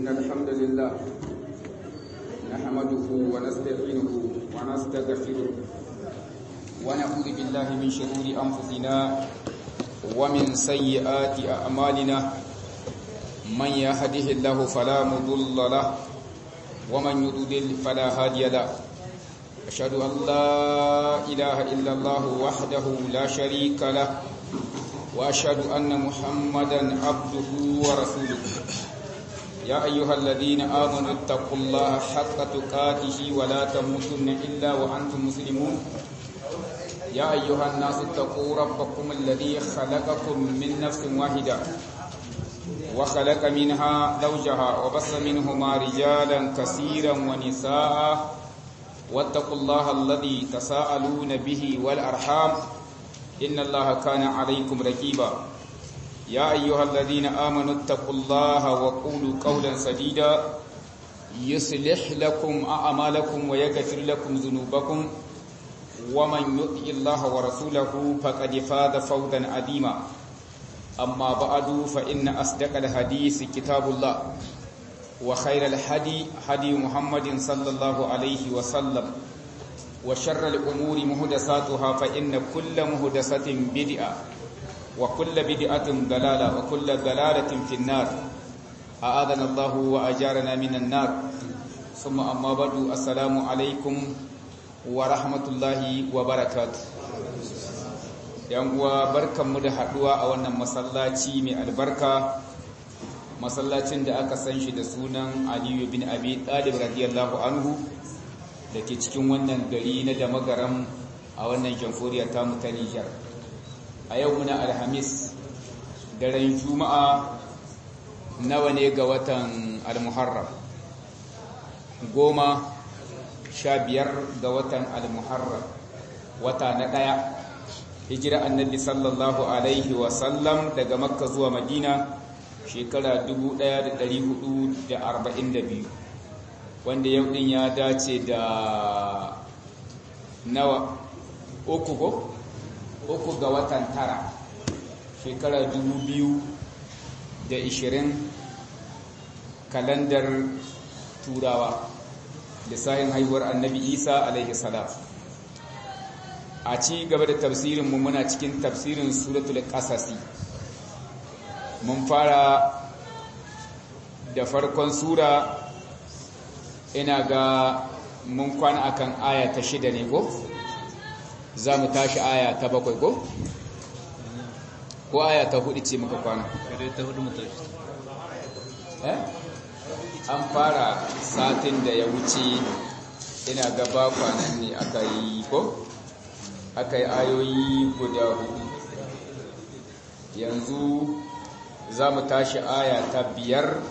إن الحمد لله نحمده ونستعينه ونستغفره ونعوذ بالله من شرور أنفسنا ومن سيئات أعمالنا من يهده الله فلا مضل له ومن يضلل فلا هادي له أشهد أن لا إله إلا الله وحده لا شريك له وأشهد أن محمدا عبده ورسوله يا أيها الذين آمنوا اتقوا الله حق تقاته ولا تموتن إلا وأنتم مسلمون يا أيها الناس اتقوا ربكم الذي خلقكم من نفس واحدة وخلق منها زوجها وبص منهما رجالا كثيرا ونساء واتقوا الله الذي تساءلون به والأرحام إن الله كان عليكم رقيبا يا أيها الذين آمنوا اتقوا الله وقولوا قولا سديدا يصلح لكم أعمالكم ويغفر لكم ذنوبكم ومن يطع الله ورسوله فقد فاز فوزا عظيما أما بعد فإن أصدق الحديث كتاب الله وخير الهدي هدي محمد صلى الله عليه وسلم وشر الأمور مهدساتها فإن كل مهدسة بدعة وكل بدعة ضلالة وكل ضلالة في النار أعاذنا الله وأجارنا من النار ثم أما بعد السلام عليكم ورحمة الله وبركاته yan uwa barkanmu da haduwa a wannan masallaci mai albarka masallacin da aka san shi da sunan Aliyu bin Abi Talib radiyallahu anhu da ke cikin wannan gari na da magaram a wannan jamhuriya ta mu ta Nijar a yau muna alhamis daren juma'a nawa ne ga watan al-muharram goma sha biyar ga watan al-muharram wata na ɗaya hijira annabi sallallahu alaihi wasallam daga makka zuwa madina shekara 1442 wanda yau din ya dace da nawa uku ko uku ga watan tara shekara 2020 kalandar turawa lissahin haihuwar annabi isa alaihi salam a ci gaba da tafsirinmu muna cikin tafsirin suratul qasasi mun fara da farkon sura ina ga mun kwana akan aya ta shida ne ko za mu tashi aya ta bakwai ko ko aya ta hudu ce muka kwana an fara satin da ya wuce ina gaba kwanan ne aka yi ko aka yi ayoyi guda hudu yanzu za mu tashi aya ta biyar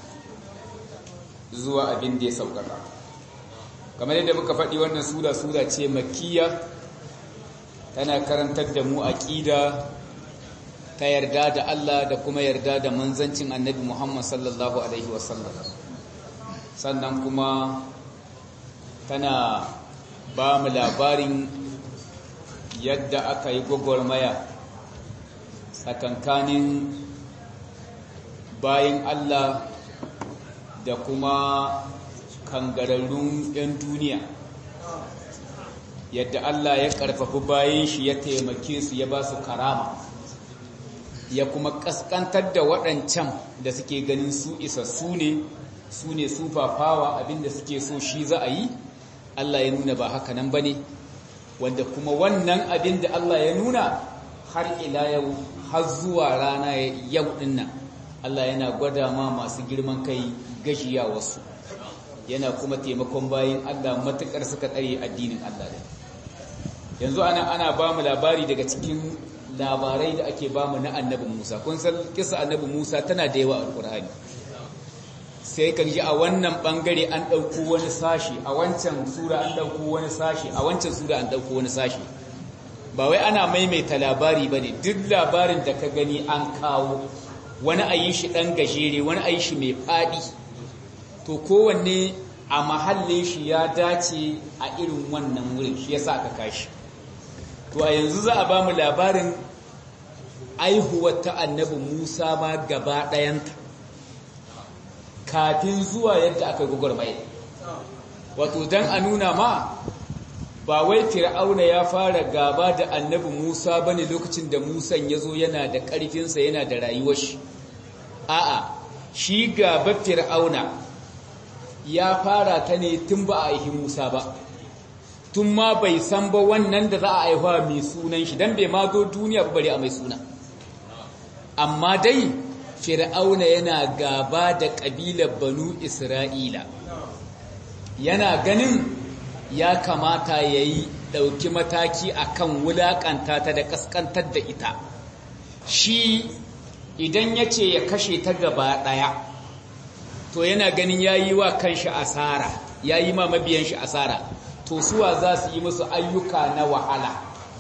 zuwa abin da ya saukaka kamar yadda muka faɗi wannan sura sura ce makiya tana karantar da mu aƙida ta yarda da Allah da kuma yarda da manzancin annabi Muhammad sallallahu alaihi wasallam sannan kuma tana ba mu labarin yadda aka yi gwagwarmaya tsakankanin bayan Allah da kuma kangararrun 'yan duniya yadda Allah ya karfafi bayan shi ya taimake su ya ba su karama ya kuma kaskantar da waɗancan da suke ganin su isa su ne su ne su fafawa abinda suke so shi za a yi Allah ya nuna ba haka nan ba ne wanda kuma wannan abin da Allah ya nuna har ila yau har zuwa rana yau dinnan Allah yana gwada ma masu girman kai gashiya wasu yana kuma taimakon bayin Allah matukar suka tsare addinin Allah da yanzu ana ana ba mu labari daga cikin labarai da ake ba mu na annabi Musa kun san kisa annabi Musa tana da yawa a Qur'ani sai kan ji a wannan bangare an ɗauko wani sashi a wancan sura an ɗauko wani sashi a wancan sura an ɗauko wani sashi ba wai ana maimaita labari ba ne duk labarin da ka gani an kawo wani a yi shi ɗan gajere wani a yi shi mai faɗi to kowanne a mahallin shi ya dace a irin wannan wurin shi ya sa aka kashi to a yanzu za a ba mu labarin aihuwar ta annabi musa ma gaba ɗayanta kafin zuwa yadda aka gwagwarmaya wato dan a nuna ma ba wai fir'auna ya fara gaba da annabi Musa bane lokacin da Musa ya zo yana da ƙarfinsa yana da rayuwar shi a'a shi gaba fir'auna ya fara ta ne tun ba a yi Musa ba tun ma bai san ba wannan da za a haihuwa mai sunan shi dan bai ma zo duniya ba bare a mai suna amma dai fir'auna yana gaba da ƙabilar banu isra'ila yana ganin ya kamata ya yi ɗauki mataki akan wulaƙanta ta da ƙasƙantar da ita shi idan ya ce ya kashe ta gaba ɗaya to yana ganin ya yi wa kanshi asara ya yi ma mabiyan shi asara to suwa za su yi musu ayyuka na wahala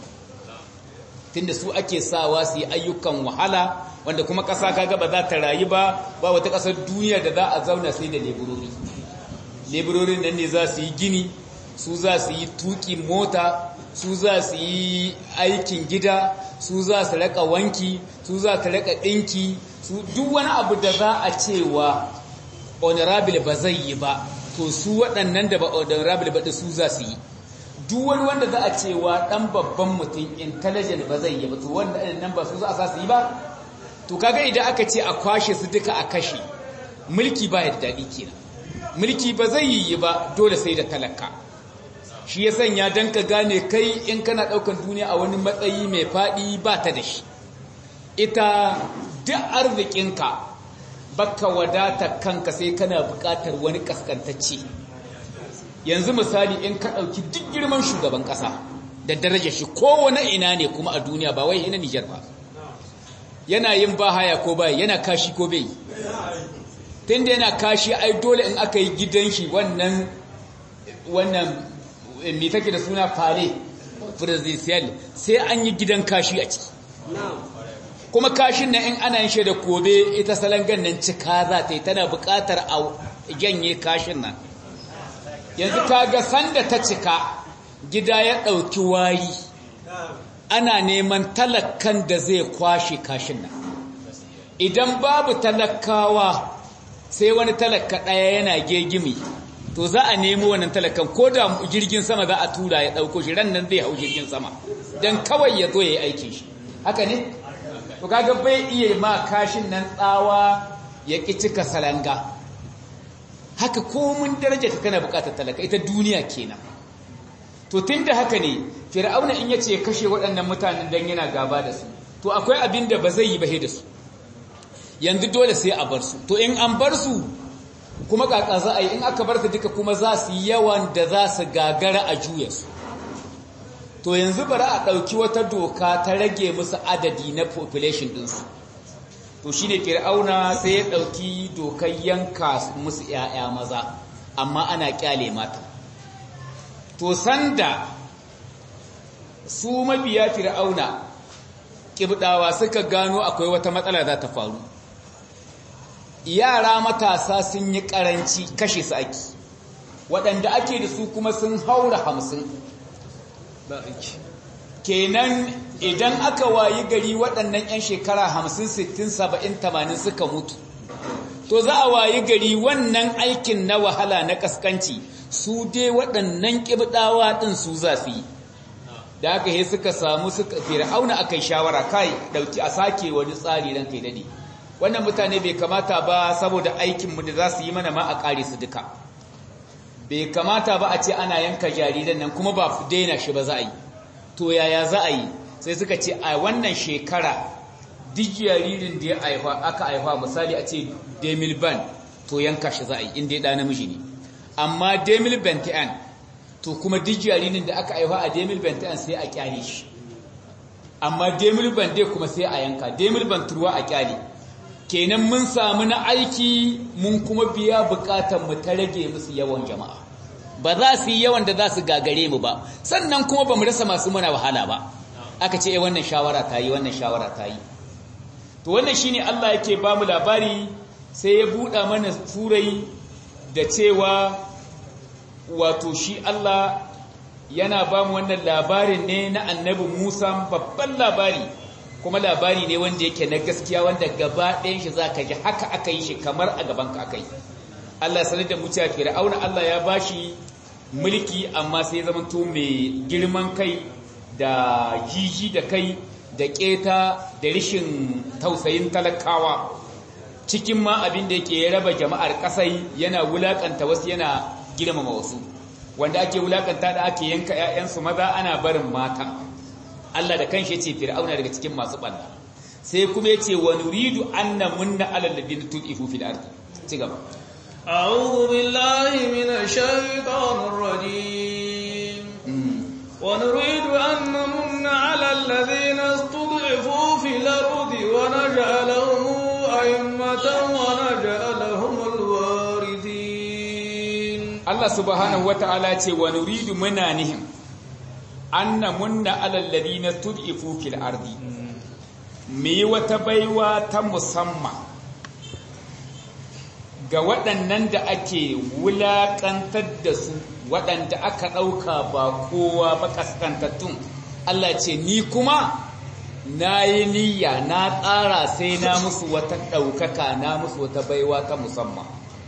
tunda su ake sawa su yi ayyukan wahala wanda kuma ƙasa kaga ba za ta rayu ba ba wata ƙasar duniya da za a zauna sai da leburori leburorin nan ne za su yi gini su za su yi tuki mota su za su yi aikin gida su za su raka wanki su za su raka ɗinki su duk wani abu da za a cewa honorable ba zai yi ba to su waɗannan da ba honorable ba su za su yi duk wani wanda za a cewa ɗan babban mutum intelligent ba zai yi ba to wanda nan ba su za a sa su yi ba to kaga idan aka ce a kwashe su duka a kashe mulki ba yadda daɗi kenan mulki ba zai yi ba dole sai da talaka shi ya sanya don ka gane kai in kana ɗaukan duniya a wani matsayi mai faɗi ba ta da shi ita duk arzikinka baka wadata kanka sai kana buƙatar wani kaskantacce yanzu misali in ka ɗauki duk girman shugaban ƙasa da daraja shi kowane ina ne kuma a duniya ba wai ina Nijar ba yana yin bahaya ko bai yana kashi ko bai tunda yana kashi ai dole in aka yi gidan shi wannan wannan me take da suna fare presidential sai an yi gidan kashi a ciki kuma kashin nan in ana yin shi da kobe ita salangan nan cika za ta yi tana buƙatar a ganye kashin nan yanzu ta ga sanda ta cika gida ya ɗauki wari ana neman talakan da zai kwashe kashin nan idan babu talakawa sai wani talaka ɗaya yana gegimi to za a nemo wannan talakan ko da jirgin sama za a tura ya ɗauko shi ran nan zai hau jirgin sama don kawai ya zo ya yi aikin shi haka ne? to kaga bai iya ma kashin nan tsawa ya ƙi cika salanga haka komun daraja ta kana buƙatar talaka ita duniya kenan to tun da haka ne fir'auna in yace kashe waɗannan mutanen dan yana gaba da su to akwai abin da ba zai yi bahe da su yanzu dole sai a bar su to in an bar su kuma kaka za a yi in aka bar su duka kuma za su yi yawan da za su gagara a juya su to yanzu bari a ɗauki wata doka ta rage musu adadi na population ɗinsu to shi ne fir'auna sai ya ɗauki dokar yanka musu ‘ya'ya maza amma ana ƙyale mata to sanda su mabiya fir'auna ƙibɗawa suka gano akwai wata matsala za ta faru yara matasa sun yi ƙaranci kashe su ake waɗanda ake da su kuma sun haura hamsin kenan idan aka wayi gari waɗannan 'yan shekara hamsin sittin saba'in tamanin suka mutu to za a wayi gari wannan aikin na wahala na ƙasƙanci su dai waɗannan ƙibɗawa ɗin su za su yi da aka yi suka samu suka fir'auna aka yi shawara kai ɗauki a sake wani tsari don kai daɗe wannan mutane bai kamata ba saboda aikinmu da za su yi mana ma a ƙare su duka bai kamata ba a ce ana yanka jariran nan kuma ba daina shi ba za a yi to yaya za a yi sai suka ce a wannan shekara duk jaririn da ya aifa aka aifa misali a ce demil ban to yanka shi za a yi inda ya ɗa namiji ne amma demil bentian to kuma duk jaririn da aka aifa a demil bentian sai a kyale shi amma demil ban dai kuma sai a yanka demil ban turwa a kyale kenan mun samu na aiki mun kuma biya bukatar mu ta rage musu yawan jama'a ba za su yi yawan da za su gagare mu ba sannan kuma ba mu rasa masu muna wahala ba aka ce wannan shawara ta yi wannan shawara ta yi to wannan shine Allah yake ba mu labari sai ya buɗa mana turai da cewa wato shi Allah yana ba mu wannan labarin ne na annabi Musa babban labari kuma labari ne wanda yake na gaskiya wanda gaba ɗayan shi za ka ji haka aka yi shi kamar a gaban ka aka yi Allah sanar da muciya fir'auna Allah ya bashi mulki amma sai ya zamanto mai girman kai da jiji da kai da keta da rishin tausayin talakawa cikin ma abin da yake ya raba jama'ar kasai yana wulakanta wasu yana girmama wasu wanda ake wulakanta da ake yanka ƴaƴansu maza ana barin mata Allah da kanshi yace fir'auna daga cikin masu banda sai kuma yace wa nuridu anna munna alal ladina tuqifu fil ardi ci gaba أعوذ بالله من الشيطان الرجيم ونريد أن نمن على الذين استضعفوا في الأرض ونجعلهم أئمة ونجعلهم الوارثين Allah subhanahu wata'ala ce wa nuridu munanihim anna munna alal ladina tud'ifu fil ardi me wata baiwa ta musamman ga waɗannan da ake wulaƙantar da su waɗanda aka ɗauka ba kowa ba kaskantattun Allah ce ni kuma na yi niyya na tsara sai na musu wata ɗaukaka na musu wata baiwa ta musamman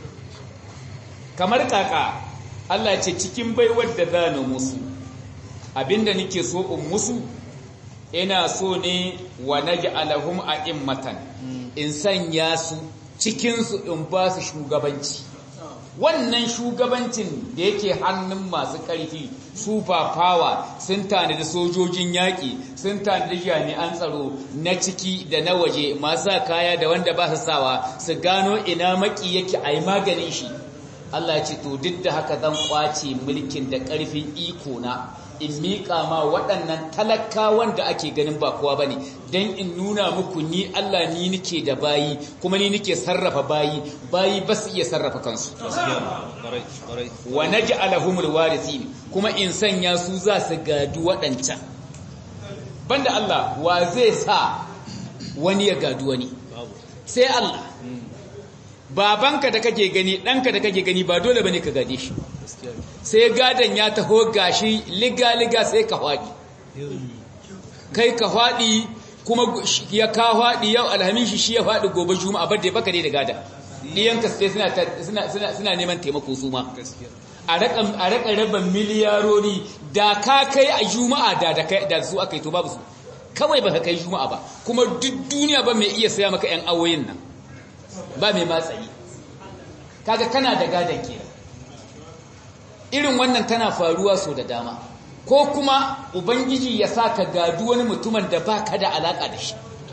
kamar kaka Allah ce cikin baiwar da za ni musu abinda nake so in musu ina so ne wa naj'alahum a'immatan in sanya su cikin su in ba su shugabanci wannan shugabancin da yake hannun masu ƙarfi super power sun tanadi sojojin yaƙi sun tanadi jami'an tsaro na ciki da na waje masu kaya da wanda ba su sawa su gano ina maki yake a yi maganin shi Allah ce to duk da haka zan kwace mulkin da ƙarfin iko na in miƙa ma waɗannan talakawan da ake ganin ba kowa bane dan in nuna muku ni Allah ni nike da bayi kuma ni nike sarrafa bayi bayi ba su iya sarrafa kansu wa naj'alahumul warithin kuma in sanya su za su gadu waɗancan banda Allah wa zai sa wani ya gadu wani sai Allah babanka da kake gani ɗanka da kake gani ba dole bane ka gade shi sai gadon ya taho gashi liga-liga sai ka faɗi kai ka faɗi kuma ya ka faɗi yau alhamishi shi ya faɗi gobe juma'a bar da baka ne da gada ɗiyanka sai suna neman taimako su ma a raka raba miliyarori da ka kai a juma'a da su aka yi to babu su kawai ba ka kai juma'a ba kuma duk duniya ba mai iya saya maka 'yan awoyin nan ba mai matsayi kaga kana da gadon kenan irin wannan tana faruwa so da dama ko kuma ubangiji ya sa ka gadu wani mutumin da ba ka da alaka da shi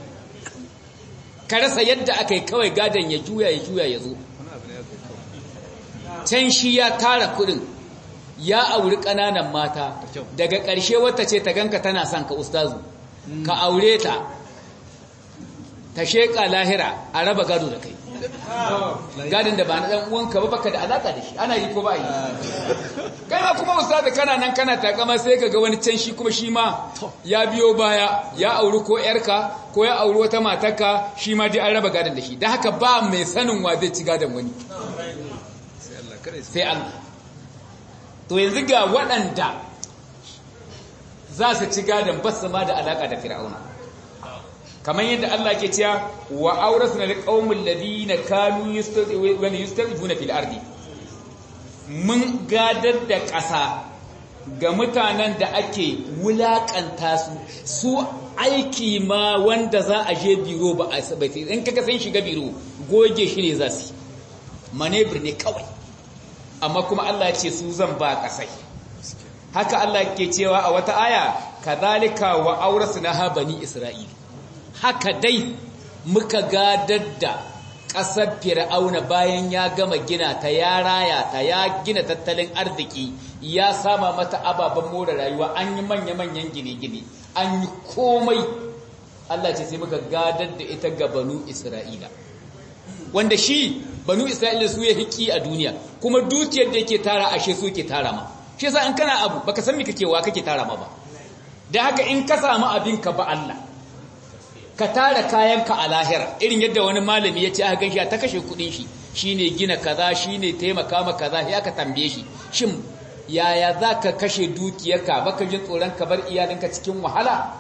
ka rasa yadda aka yi kawai gadon ya juya ya juya ya zo can shi ya tara kudin ya auri ƙananan mata daga ƙarshe wata ce ta ganka tana son ka ustazu ka aure ta ta sheƙa lahira a raba gado da kai gadin da ba na ɗan uwanka ba baka da alaƙa da shi ana yi ko ba yi kai ma kuma ustazu kana nan kana takama sai ka ga wani can shi kuma shi ma ya biyo baya ya auri ko yarka ko ya auri wata matarka shi ma dai an raba gadon da shi da haka ba mai sanin wa zai ci gadon wani sai Allah to yanzu ga waɗanda za su ci gadon ba su ma da alaƙa da fir'auna kamar yadda Allah ke cewa wa aurasna liqaumil ladina kanu yustadifuna fil ardi mun gadar da ƙasa ga mutanen da ake wulakanta su su aiki ma wanda za a je biro ba a sabai in kaga san shiga biro goge shi ne za su manebir ne kawai amma kuma Allah ya ce su zan ba ƙasai haka Allah ke cewa a wata aya kadhalika wa aurasna bani isra'ila haka dai muka gadar da ƙasar fir'auna bayan ya gama gina ta ya raya ta ya gina tattalin arziki ya sama mata ababen more rayuwa an yi manya-manyan gine-gine an yi komai Allah ce sai muka gadar da ita ga banu isra'ila wanda shi banu isra'ila su ya hiki a duniya kuma dukiyar da yake tara ashe su ke tara ma shi yasa in kana abu baka san me kake wa kake tara ma ba da haka in ka samu abinka ba Allah ka tara kayanka a lahira irin yadda wani malami ya ce aka ganshi ta kashe kudin shi shine gina kaza shine taimaka ma kaza ya ka tambaye shi shin yaya za ka kashe dukiyarka baka jin tsoron ka bar iyalinka cikin wahala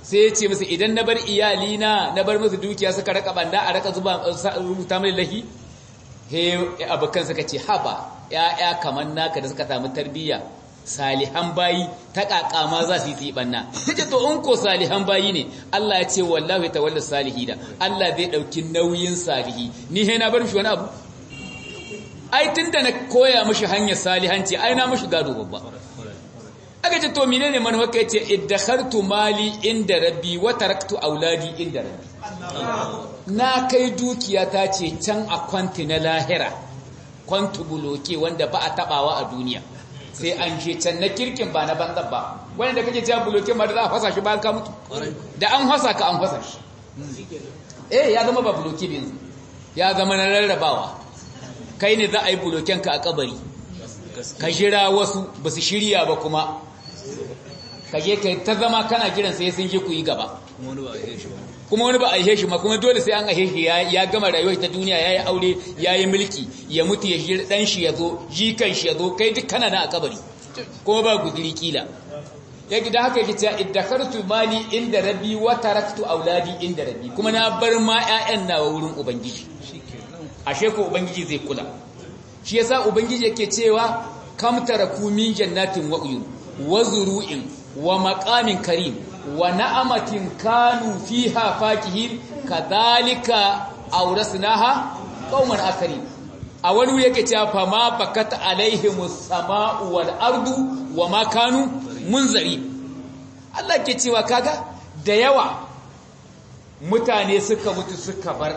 sai ya ce musu idan na bar iyalina na bar musu dukiya suka raka banda a raka zuba rubuta mai lahi he abokan suka ce haba ya'ya kamar naka da suka samu tarbiyya salihan bayi ta kakama za su yi tsibanna take to in ko salihan bayi ne Allah ya ce wallahi tawalla salihina Allah zai dauki nauyin salihi ni he na bar shi wani abu ai tunda na koya mishi hanyar salihanci ai na mishi gado babba aka ce to menene manufar kai ce iddakhartu mali inda rabbi wa taraktu auladi inda rabbi na kai dukiya ta ce can a kwanti na lahira kwantu buloke wanda ba a tabawa a duniya sai an je can na kirkin ba na banzan ba wanda kake cewa buloke ma da za a fasa shi bayan ka mutu da an fasa ka an fasa shi eh ya zama ba buloke bin ya zama na rarrabawa kai ne za a yi buloken ka a kabari ka jira wasu ba su shirya ba kuma ka je ka ta zama kana kiran sai sun je ku yi gaba kuma wani ba a ihe shi ma kuma dole sai an ihe shi ya gama rayuwar ta duniya ya yi aure ya yi mulki ya mutu ya shi dan shi ya zo jikan shi ya zo kai duk kana na a kabari kuma ba guduri kila ya gida haka yake cewa iddakartu mali inda rabbi wa taraktu auladi inda rabbi kuma na bar ma ƴaƴan nawa wurin ubangiji ashe ko ubangiji zai kula shi yasa ubangiji yake cewa kam taraku min jannatin wa uyun wa zuru'in wa maqamin karim wa na'amatin kanu fiha fakihin kadhalika awrasnaha qauman akharin a wani yake cewa fa ma bakat alaihimus sama'u wal ardu wa ma kanu munzari Allah ke cewa kaga da yawa mutane suka mutu suka bar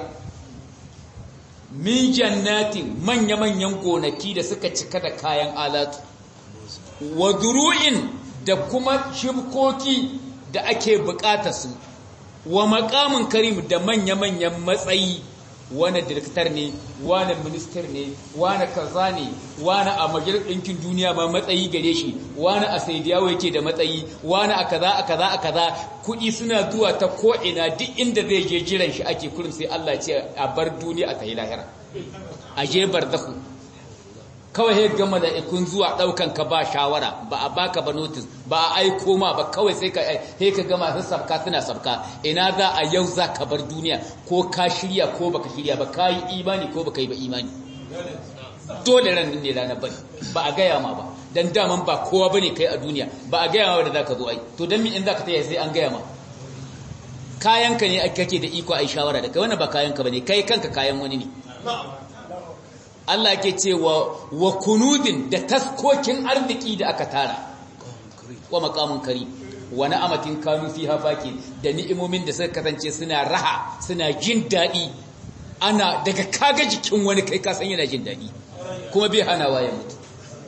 min jannatin manya-manyan gonaki da suka cika da kayan alatu wa duru'in da kuma shibkoki da ake bukata su wa makamin karim da manya-manyan matsayi wani direktar ne wani minister ne wani kaza ne wani a majalisar ɗinkin duniya ba matsayi gare shi wani a saidiyawa yake da matsayi wani a kaza a kaza a kaza kuɗi suna zuwa ta ko'ina duk inda zai je jiran shi ake kurin sai Allah ce a bar duniya a tayi lahira a je barzahu kawai ya gama da ikun zuwa ɗaukan ka ba shawara ba a baka ba notice ba a aiko ma ba kawai sai ka he ka gama su sabka suna sabka ina za a yau za ka bar duniya ko ka shirya ko baka shirya ba ka yi imani ko baka yi ba imani dole ran ne ranar bari ba a gaya ma ba dan daman ba kowa bane kai a duniya ba a gaya ma da zaka zo ai to dan mi in zaka taya sai an gaya ma kayanka ne kake da iko ai shawara da kai wannan ba kayanka bane kai kanka kayan wani ne Allah ke cewa wa kunudin da taskokin arziki da aka tara wa makamun kari wa na'amatin kanu fiha faki da ni'imomin da suka kasance suna raha suna jin daɗi ana daga kaga jikin wani kai ka san yana jin daɗi kuma bai hanawa ya mutu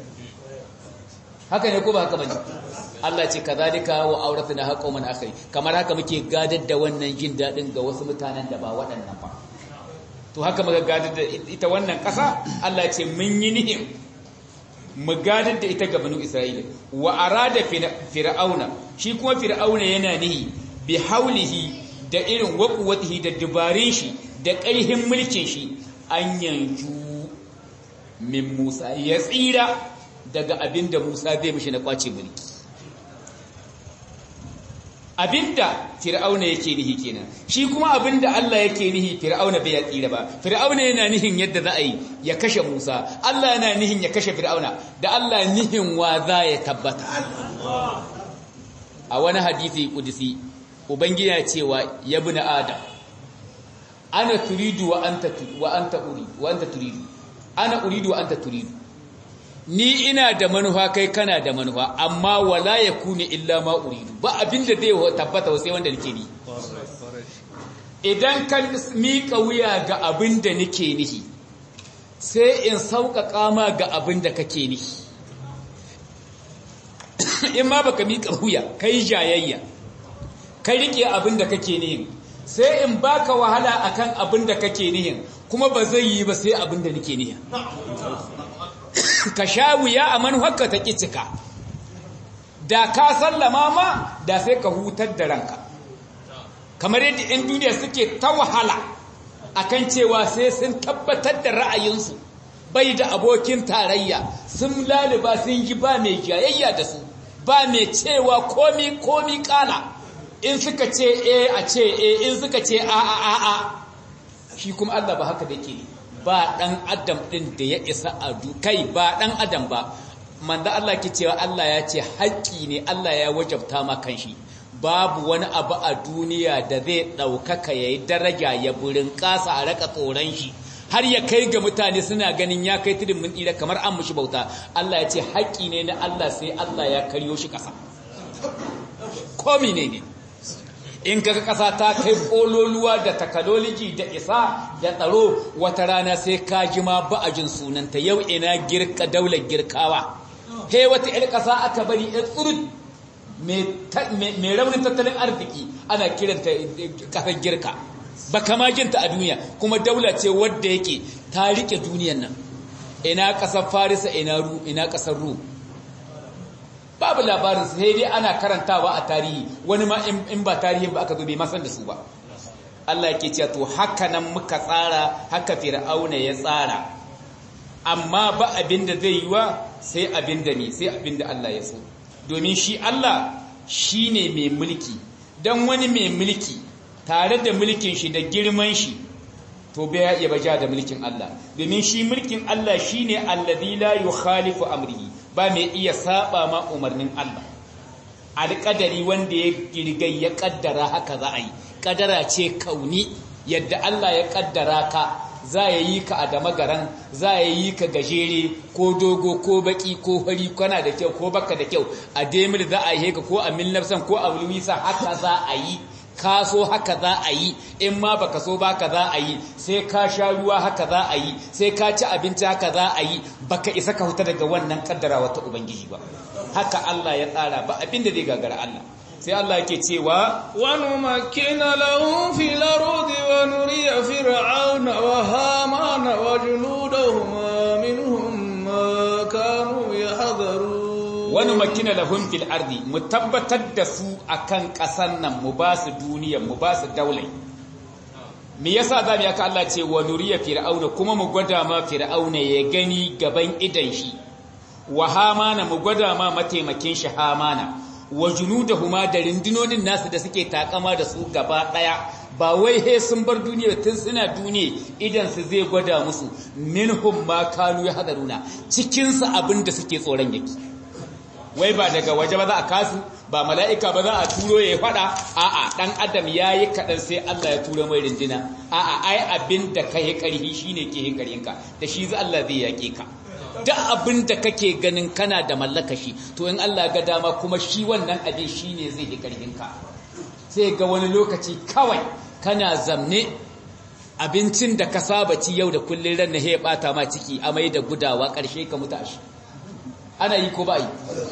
haka ne ko ba haka bane Allah ce kazalika wa auratuna haqawman akhari kamar haka muke gadar da wannan jin daɗin ga wasu mutanen da ba waɗannan ba to haka muka gadar da ita wannan ƙasa Allah ce mun yi nihin mu gadar da ita ga banu Isra'ila wa arada fir'auna shi kuma fir'auna yana nihi bi haulihi da irin waquwatihi da dubarin shi da ƙarhin mulkin shi an yanju min Musa ya tsira daga abinda Musa zai mishi na kwace mulki abinda fir'auna yake nihi kenan shi kuma abinda Allah yake nihi fir'auna bai tsira ba fir'auna yana nihin yadda za a yi ya kashe Musa Allah yana nihin ya kashe fir'auna da Allah nihin wa za ya tabbata a wani hadisi kudisi ubangiji ya cewa ya bi adam ana turidu wa anta wa anta uri wa anta turidu ana uridu wa anta turidu ni ina da manufa kai kana da manufa amma wala yakuni illa ma uridu ba abinda zai tabbata sai wanda nake ni idan ka mika wuya ga abinda nake nihi sai in sauƙaƙa ma ga abinda kake nihi in ma baka mika wuya kai jayayya kai rike abinda kake nihin sai in baka wahala akan abinda kake nihin kuma ba zai yi ba sai abinda nake nihin ka sha wuya a manufarka ta cika da ka sallama ma da sai ka hutar da ranka kamar yadda 'yan duniya suke ta wahala akan cewa sai sun tabbatar da ra'ayinsu bai da abokin tarayya sun laliba sun yi ba mai jayayya da su ba mai cewa komi komi kala in suka ce e a ce e in suka ce a a a a shi kuma Allah ba haka da ke ba dan adam din da ya isa a kai ba dan adam ba manzo Allah ke cewa Allah ya ce haƙƙi ne Allah ya wajabta ma kanshi babu wani abu a duniya da zai ɗaukaka ya yi daraja ya burin ƙasa a raka tsoron shi har ya kai ga mutane suna ganin ya kai tudun mun ɗira kamar an mushi bauta Allah ya ce haƙƙi ne na Allah sai Allah ya karyo shi ƙasa komi ne ne in kaga ƙasa ta kai ƙololuwa da takaloliji da isa da tsaro wata rana sai ka ji ma ba a jin sunanta yau ina girka daular girkawa he wata 'yar ƙasa aka bari 'yar tsurut mai raunin tattalin arziki ana kiranta ƙasar girka ba kama jinta a duniya kuma daula ce wadda yake ta rike duniyan nan ina ƙasar farisa ina ru ina ƙasar ru babu labarin sai dai ana karantawa a tarihi wani ma in ba tarihin ba aka zo bai masan da su ba Allah yake cewa to haka nan muka tsara haka fir'auna ya tsara amma ba abin da zai yi wa sai abin da ne sai abin da Allah ya so domin shi Allah shi ne mai mulki don wani mai mulki tare da mulkin shi da girman shi to bai ya iya baja da mulkin Allah domin shi mulkin Allah shi ne alladhi la yukhalifu amrihi ba mai iya saba ma umarnin Allah alƙadari wanda ya girgai ya kaddara haka za a yi kadara ce kauni yadda Allah ya kaddara ka za ya yi ka a dama garan za ya yi ka gajere ko dogo ko baki ko fari kana da kyau ko baka da kyau a demir za a yi ka ko a milnafsan ko a wulwisa haka za a yi ka so haka za a yi in ma baka so baka za a yi sai ka sha ruwa haka za a yi sai ka ci abinci haka za a yi baka isa ka huta daga wannan kaddarawa ta ubangiji ba haka Allah ya tsara ba abin da zai gagara Allah sai Allah yake cewa wa numakkina lahum fil ardi wa nuriya fir'auna wa hamana wa junudahuma minhum ma kanu yahdharun wa numakkina lahum fil ardi mu tabbatar da su akan kasan nan mu ba su duniya mu ba su daulai me yasa zamu yaka Allah ce wa nuriya fir'auna kuma mu gwada ma fir'auna ya gani gaban idan shi wa hamana mu gwada ma mataimakin shi hamana wa junudahuma da rindinonin nasu da suke takama da su gaba daya ba wai he sun bar duniya tun suna duniya idan su zai gwada musu minhum ma kanu yahdaruna cikin su abin da suke tsoron yake wai ba daga waje ba za a kasu ba mala'ika ba za a turo ya fada a'a dan adam yayi kadan sai Allah ya turo mai rindina a'a ai abin da kai karhi shine ke hin karhinka da shi zai Allah zai yake ka duk abin da kake ganin kana da mallaka shi to in Allah ga dama kuma shi wannan abin shi ne zai yi karfinka sai ga wani lokaci kawai kana zamne abincin da ka saba ci yau da kullun ran na ya bata ma ciki amai da gudawa karshe ka mutu shi ana yi ko ba yi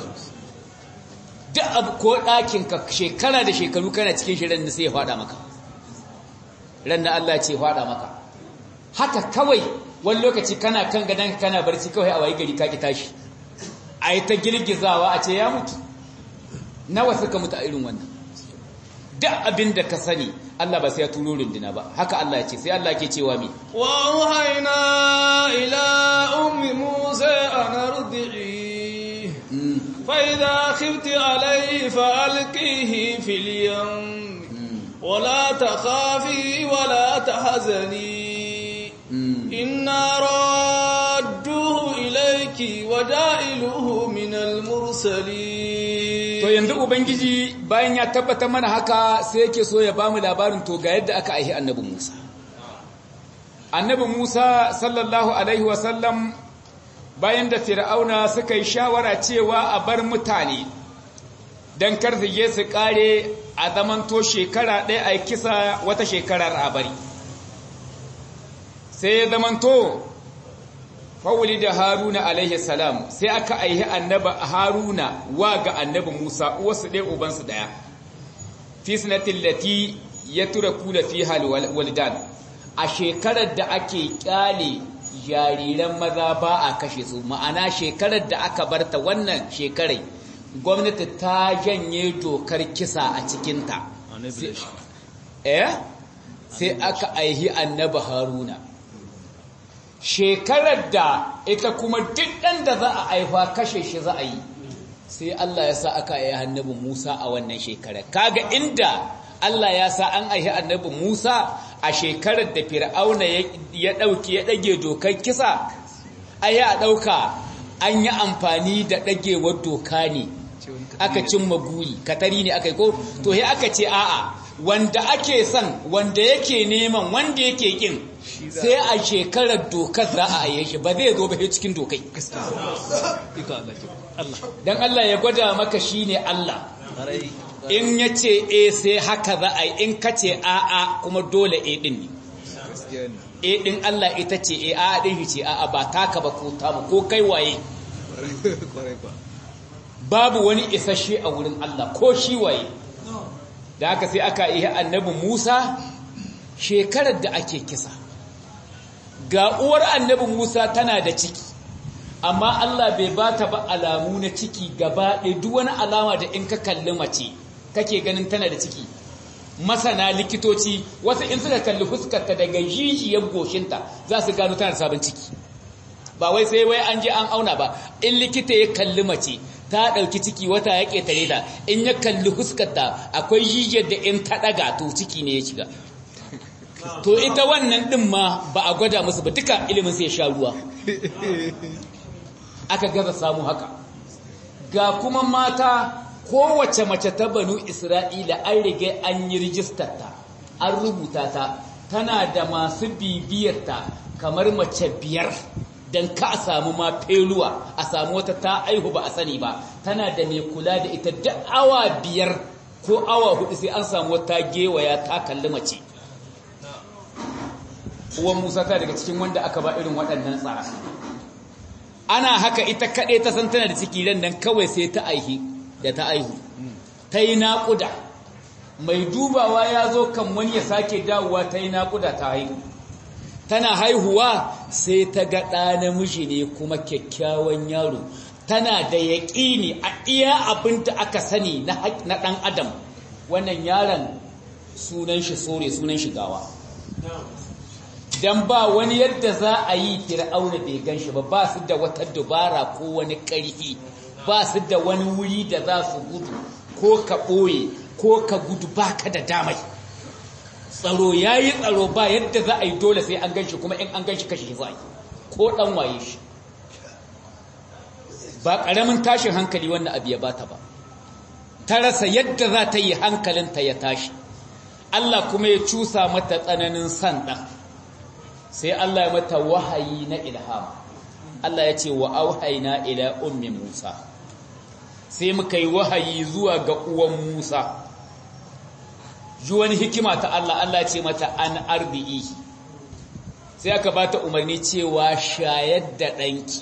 duk abu ko ɗakin ka shekara da shekaru kana cikin shi ran sai ya fada maka ran na Allah ce fada maka haka kawai wani lokaci kana kan gadon kana barci kawai a wayi gari ka ki tashi a yi ta girgizawa a ce ya mutu nawa suka mutu a irin wannan duk abin da ka sani Allah ba sai ya turo runduna ba haka Allah ya ce sai Allah ke cewa mi wa auhayna ila ummi musa an ardi'i fa idha khifti alayhi fa alqihi fil yam ولا تخافي ولا تحزني إنا رادوه إليك وجائلوه من المرسلين to yanzu ubangiji bayan ya tabbata mana haka sai yake so ya bamu labarin to ga yadda aka aihi annabi Musa annabi Musa sallallahu alaihi wasallam bayan da fir'auna suka yi shawara cewa a bar mutane dan kar su je su kare a zamanto shekara ɗaya a kisa wata shekarar a bari sai ya zamanto fawuli da haruna alaihi salam sai aka aihi annaba haruna wa ga annabi musa uwarsu ɗaya ubansu ɗaya fi sanatin lati ya tura kula fi halwaldan a shekarar da ake kyale jariran maza ba a kashe su ma'ana shekarar da aka barta wannan shekarai gwamnati ta janye dokar kisa a cikinta eh sai aka aihi annabi haruna shekarar da ita kuma duk ɗan da za a aifa kashe shi za a yi sai Allah ya sa aka yi annabi Musa a wannan shekarar kaga inda Allah ya sa an aihi annabi Musa a shekarar da Fir'auna ya dauki ya dage dokar kisa ai a dauka an yi amfani da dagewar doka ne aka cimma guri katari ne aka yi ko to he aka ce a'a wanda ake son wanda yake neman wanda yake kin sai a shekarar dokar za a aye shi ba zai zo ba cikin dokai dan Allah ya gwada maka shine Allah in ya ce e sai haka za a yi in ka ce a'a kuma dole e din ne e din Allah ita ce e a'a din ce a'a ba taka ba ko tamu ko kai waye babu wani isasshe a wurin Allah ko shi waye da haka sai aka yi annabi Musa shekarar da ake kisa ga uwar annabi Musa tana da ciki amma Allah bai bata ba alamu na ciki gaba ɗaya duk wani alama da in ka kalli mace kake ganin tana da ciki masana likitoci wasu in suka kalli fuskarta daga jijiyar goshinta za su gano tana da sabon ciki ba wai sai wai an je an auna ba in likita ya kalli mace ta ɗauki ciki wata ya ƙetare ta in ya kalli fuskarta akwai jijiyar da in ta ɗaga to ciki ne ya shiga to ita wannan ɗin ma ba a gwada musu ba duka ilimin sai ya sha ruwa aka gaza samu haka ga kuma mata kowace mace ta banu isra'ila an rige an yi rijistarta an rubuta ta tana da masu bibiyarta kamar mace biyar don ka a samu ma feluwa a samu wata ta aihu ba a sani ba tana da mai kula da ita da awa biyar ko awa hudu sai an samu wata gewaya ta kalli mace uwan musa ta daga cikin wanda aka ba irin waɗannan tsara ana haka ita kaɗai ta san tana da ciki ran nan kawai sai ta aihi da ta aihu ta yi naƙuda mai dubawa ya zo kan wani ya sake dawowa ta yi naƙuda ta haihu tana haihuwa sai ta ga ɗa namiji ne kuma kyakkyawan yaro tana da yaƙini a iya abin da aka sani na ɗan adam wannan yaron sunan shi sore sunan shi gawa dan ba wani yadda za a yi fir'auna bai gan shi ba ba su da wata dubara ko wani ƙarfi ba su da wani wuri da za su gudu ko ka ɓoye ko ka gudu ba ka da damai tsaro ya yi tsaro ba yadda za a yi dole sai an gan shi kuma in an gan shi kashe za a yi ko ɗan waye shi ba ƙaramin tashin hankali wannan abu ya bata ba ta rasa yadda za ta yi hankalinta ya tashi Allah kuma ya cusa mata tsananin san ɗan sai Allah ya mata wahayi na ilham Allah ya ce wa auhayna ila ummi Musa sai muka yi wahayi zuwa ga uwan Musa ji wani hikima ta Allah Allah ya ce mata an arbi'i sai aka bata umarni cewa shayar da ɗanki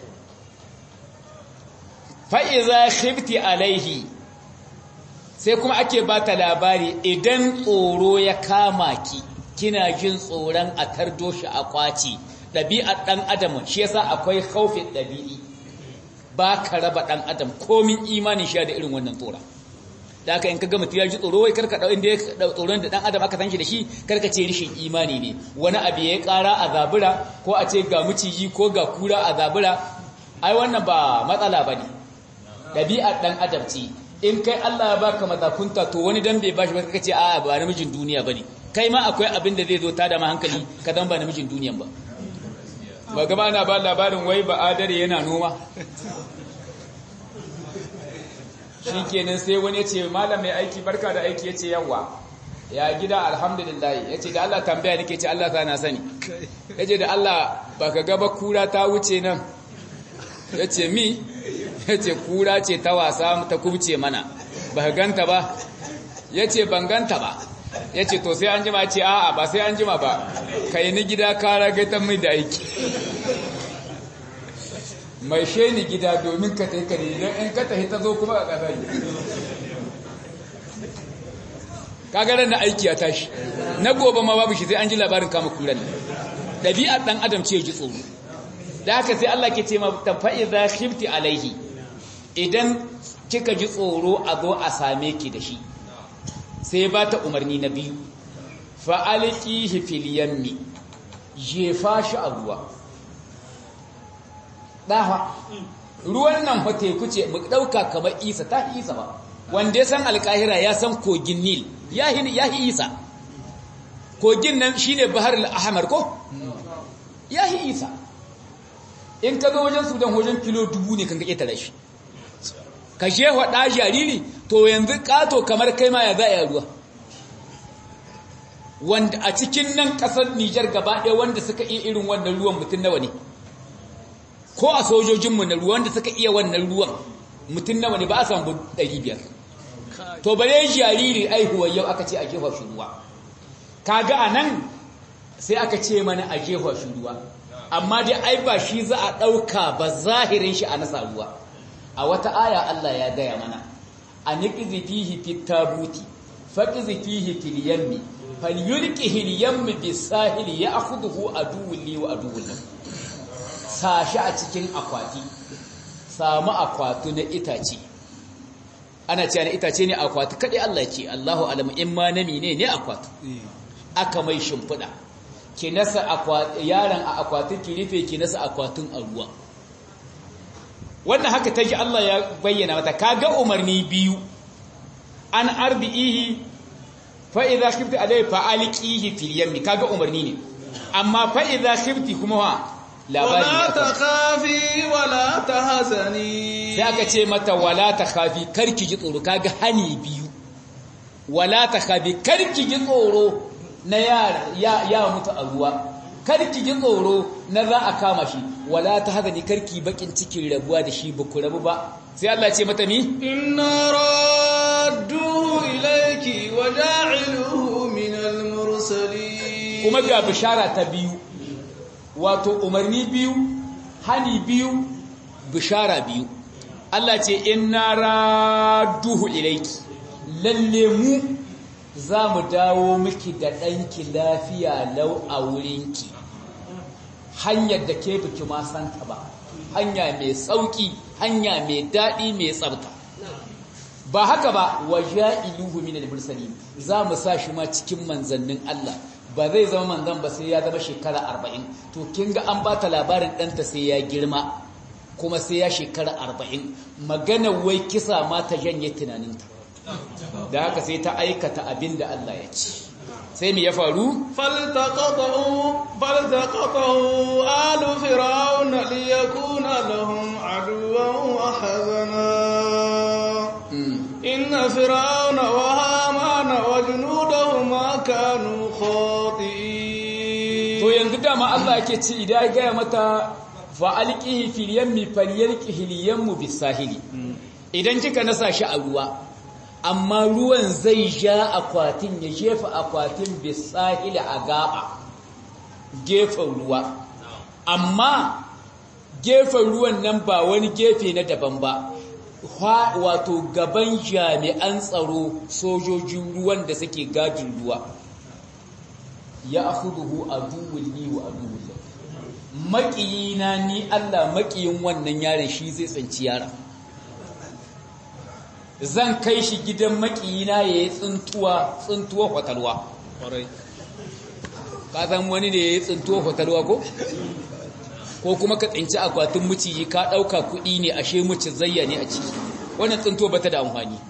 fa'iza khifti alaihi sai kuma ake bata labari idan tsoro ya kama ki kina jin tsoron a tardo shi a kwaci ɗabi'ar ɗan adam shi yasa akwai haufin ɗabi'i ba ka raba ɗan adam komin imanin sha da irin wannan tsoron da aka in ka gama ya ji tsoro wai karka ɗau inda ya tsoron da ɗan adam aka san shi da shi karka ce rishin imani ne wani abu ya ƙara a zabura ko a ce ga maciji ko ga kura a zabura ai wannan ba matsala ba ne ɗabi'ar ɗan adam ce in kai Allah ya baka mazakunta to wani dan bai bashi ba kaka ce a'a ba namijin duniya bane kai ma akwai abin da zai zo ta da ma hankali ka dan ba namijin duniyan ba ba gaba ana ba labarin wai ba adare yana noma shikenan sai wani ya ce malam mai aiki barka da aiki ya ce yawa ya gida alhamdulillah ya ce da Allah tambaya nake ce Allah ta na sani ya ce da Allah ba ka gaba kura ta wuce nan ya ce mi ya ce kura ce ta wasa ta kubce mana ba ka ganta ba ya ce ban ganta ba ya ce to sai an jima ce a'a ba sai an jima ba ka yi ni gida kara gaitan mai da aiki mai sheni gida domin ka ta yi kare don in ka tafi ta zo kuma a ƙasar kagarar na aiki ya tashi na gobe ma babu shi sai an ji labarin kama kuran ɗabi'ar ɗan adam ce ji tsoro da haka sai Allah ke ce ma tafa'iza khifti alaihi idan kika ji tsoro a zo a same ki da shi sai ba ta umarni na biyu fa'alƙihi fil yammi jefa shi a ruwa ɗaha ruwan nan fa teku ce mu dauka kamar isa ta isa ba wanda ya san alkahira ya san kogin nil ya hi isa kogin nan shine bahar al-ahmar ko ya hi isa in ka zo wajen sudan wajen kilo dubu ne kan ka ƙetare shi ka shewa ɗa jariri to yanzu ƙato kamar kai ma ya za a ruwa wanda a cikin nan ƙasar nijar gaba ɗaya wanda suka iya irin wannan ruwan mutum nawa ne ko a sojojinmu na ruwa wanda suka iya wannan ruwan mutum nawa ne ba a samu ɗari biyar to bare jariri aihuwar yau aka ce a jefa shi ruwa kaga a nan sai aka ce mana a jefa shi ruwa amma dai ai ba shi za a ɗauka ba zahirin shi a nasa ruwa a wata aya Allah ya gaya mana a niƙizi fihi fit tabuti faƙizi fihi fil yammi falyulqihi al yammi bis sahili ya'khudhu aduwwun li wa aduwwun lahu sashi a cikin akwati samu akwatu na itace ana cewa na itace ne akwati kadai Allah ce Allahu alamu in ma nami ne ne akwatu aka mai shimfiɗa ki nasa yaron a akwatin ki rufe ki nasa akwatin a ruwa wannan haka take Allah ya bayyana mata kaga umarni biyu an arbihi fa idza khifti alayhi fa alqihi fil yammi kaga umarni ne amma fa idza khifti kuma wa labari wala takhafi wala tahzani sai aka ce mata wala takhafi karki ji tsoro kaga hani biyu wala takhafi karki ji tsoro na ya mutu a ruwa karki ji tsoro na za a kama shi wala ta haka ni karki bakin cikin rabuwa da shi baku rabu ba sai Allah ce mata ni inna radduhu ilayki wa ja'iluhu min al-mursalin kuma ga bishara ta biyu wato umarni biyu hani biyu bishara biyu Allah ce inna radduhu ilayki lalle mu za mu dawo miki da ɗanki lafiya lau a wurinki hanyar da ke biki ma santa ba hanya mai sauƙi hanya mai daɗi mai tsabta ba haka ba wa ja'iluhu min al-mursalin za mu sa shi ma cikin manzannin Allah ba zai zama manzan ba sai ya zama shekara 40 to kin ga an bata labarin ɗanta sai ya girma kuma sai ya shekara 40 magana wai kisa ma ta janye tunaninta da haka sai ta aikata abin da Allah ya ci sai mu ya faru faltaqatahu alu fir'aun liyakuna lahum aduwwan wa hazana inna fir'auna wa hamana wa junudahuma kanu khati'in to yanzu dama Allah yake ci idan ya ga mata fa alqihi fil yammi falyalqihi al yammu bis sahili idan kika nasa shi a ruwa amma ruwan zai ja akwatin ya jefa akwatin bisahili a gaba gefen ruwa amma gefen ruwan nan ba wani gefe na daban ba wato gaban jami'an tsaro sojojin ruwan da suke gadin ruwa ya akhuduhu aduwwul li wa aduwwul maƙiyina ni Allah maƙiyin wannan yaron shi zai tsanci yaron zan kai shi gidan makiyina ya yi tsintuwa tsintuwa kwatalwa ka san wani ne ya yi tsintuwa kwatalwa ko? ko kuma ka tsinci akwatin muciji ka ɗauka kuɗi ne ashe muci zayya ne a ciki wannan tsintuwa ba ta da amfani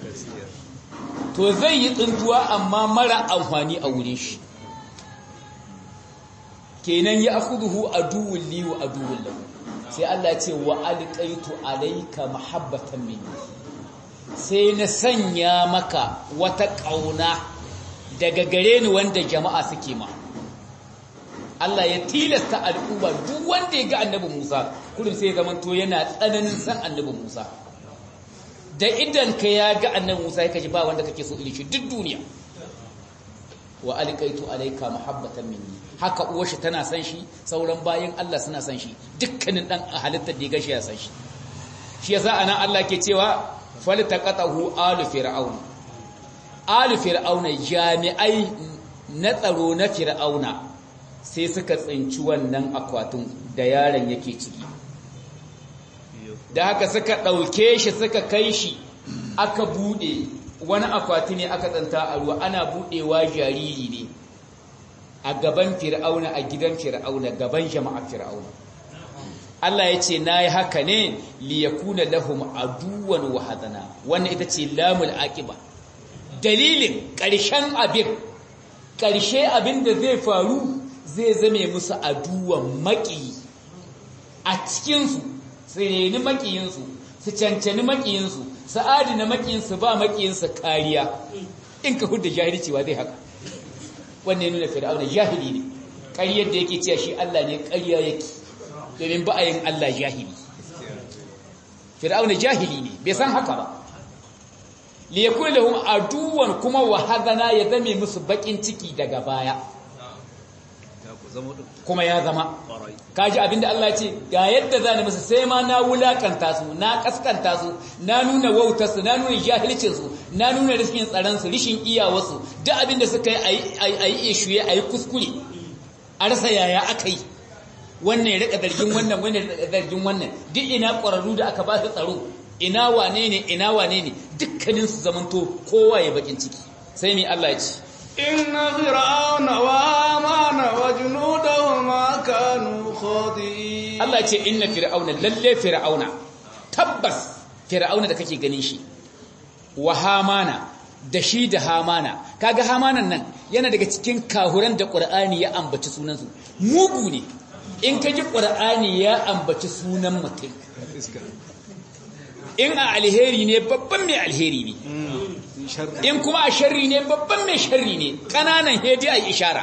to zai yi tsintuwa amma mara amfani a wurin shi kenan ya akuduhu aduwwun li wa aduwwun lahu sai Allah ce wa alqaitu alayka mahabbatan minni sai na sanya maka wata ƙauna daga gare ni wanda jama'a suke ma Allah ya tilasta al'umma duk wanda ya ga annabi Musa kullum sai ya zama to yana tsananin san annabi Musa da idan ka ya ga annabi Musa ya kaji ba wanda kake so ilishi duk duniya wa alqaitu alayka mahabbatan minni haka uwar shi tana san shi sauran bayan Allah suna san shi dukkanin dan halittar da ya gashi ya san shi shi yasa anan Allah ke cewa faltaqatahu alu fir'aun alu fir'auna jami'ai na tsaro na fir'auna sai suka tsinci wannan akwatin da yaron yake ciki da haka suka ɗauke shi suka kai shi aka buɗe wani akwati ne aka tsanta a ruwa ana buɗewa jariri ne a gaban fir'auna a gidan fir'auna gaban jama'ar fir'auna Allah ya ce na yi haka ne liyakuna lahum aduwan wa hadana wannan ita ce lamul aqiba dalilin ƙarshen abin ƙarshe abin da zai faru zai zame musu aduwan maƙi a cikinsu su reni maƙiyinsu su cancani maƙiyinsu su adina maƙiyinsu ba maƙiyinsu kariya in ka hudda jahilci wa zai haka wannan ya nuna fir'auna jahili ne ƙaryar da yake cewa shi Allah ne ƙarya yake domin ba a yin Allah jahili fir'auna jahili ne bai san haka ba li yakun lahum aduwan kuma wa hadana ya zame musu bakin ciki daga baya kuma ya zama kaji abinda Allah ya ce ga yadda zani musu sai ma na wulakanta su na kaskanta su na nuna wautar su na nuna jahilcin su na nuna riskin tsaron su rishin iyawar su duk abinda suka yi ayi ayi shuye ayi kuskure a rasa yaya akai wannan ya rika zargin wannan wannan ya rika zargin wannan duk ina ƙwararru da aka ba su tsaro ina wane ne ina wane ne dukkanin su zamanto kowa ya bakin ciki sai mai Allah ya ce inna fir'auna wa amana wa junudahuma kanu khati'in Allah ya ce inna fir'auna lalle fir'auna tabbas fir'auna da kake ganin shi wa hamana da shi da hamana kaga hamanan nan yana daga cikin kahuran da Qur'ani ya ambaci sunansu mugu ne in ka ji ƙwar'ani ya ambaci sunan mutum in a alheri ne babban mai alheri ne in kuma a sharri ne babban mai sharri ne ƙananan hedi a ishara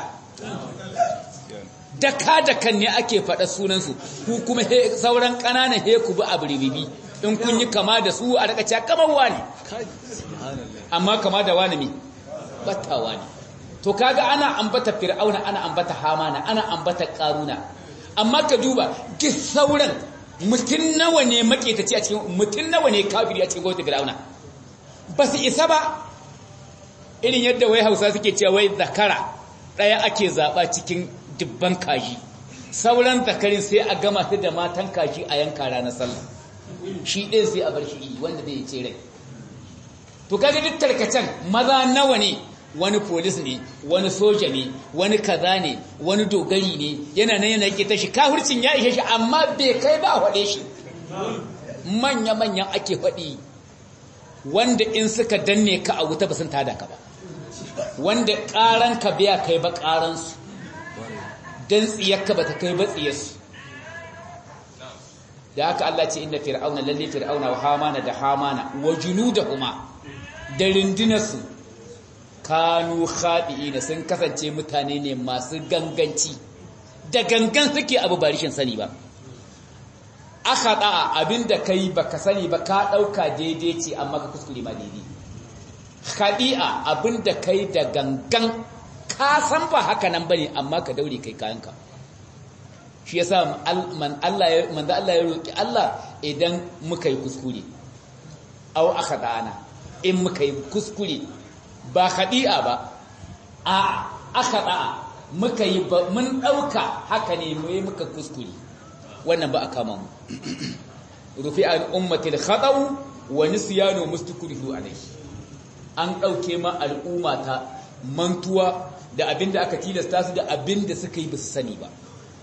daka dakan ne ake faɗa sunansu ku kuma sauran ƙananan he ku bi a biribibi in kun yi kama da su a rakaci kamar wani amma kama da wani mai battawa ne to kaga ana ambata fir'auna ana ambata hamana ana ambata ƙaruna amma ka duba duk sauran mutum nawa ne maketaci a cikin mutum nawa ne kafiri a cikin gwamnati fir'auna ba su isa ba irin yadda wai hausa suke cewa wai zakara ɗaya ake zaɓa cikin dubban kaji sauran zakarin sai a gama su da matan kaji a yanka ranar sallah shi ɗin sai a bar shi wanda zai ce rai to kaga duk tarkacen maza nawa ne wani polis ne wani soja ne wani kaza ne wani dogari ne yana nan yana yake tashi kafircin ya ishe shi amma bai kai ba faɗe shi manya-manyan ake faɗi wanda in suka danne ka a wuta ba sun tada ka ba wanda ƙaran ka biya kai ba ƙaransu don tsiyarka ba ta kai ba tsiyarsu da haka Allah ce inda fir'auna lalle fir'auna wa hamana da hamana wa junudahuma da rindinarsu kanu khadi'ina sun kasance mutane ne masu ganganci da gangan suke abu ba rishin sani ba akhada abinda kai baka sani ba ka dauka daidai ce amma ka kuskure ma daidai khadi'a abinda kai da gangan ka san ba haka nan bane amma ka daure kai kayanka shi yasa man Allah ya manzo Allah ya roki Allah idan muka yi kuskure aw akhadana in muka yi kuskure ba khadi'a ba a akhada muka yi mun dauka haka ne mu yi muka kuskure wannan ba a kama mu rufi al ummatil khata'u wa nisyanu mustakrihu alayhi an dauke ma al'umma ta mantuwa da abinda aka tilasta su da abinda suka yi basu sani ba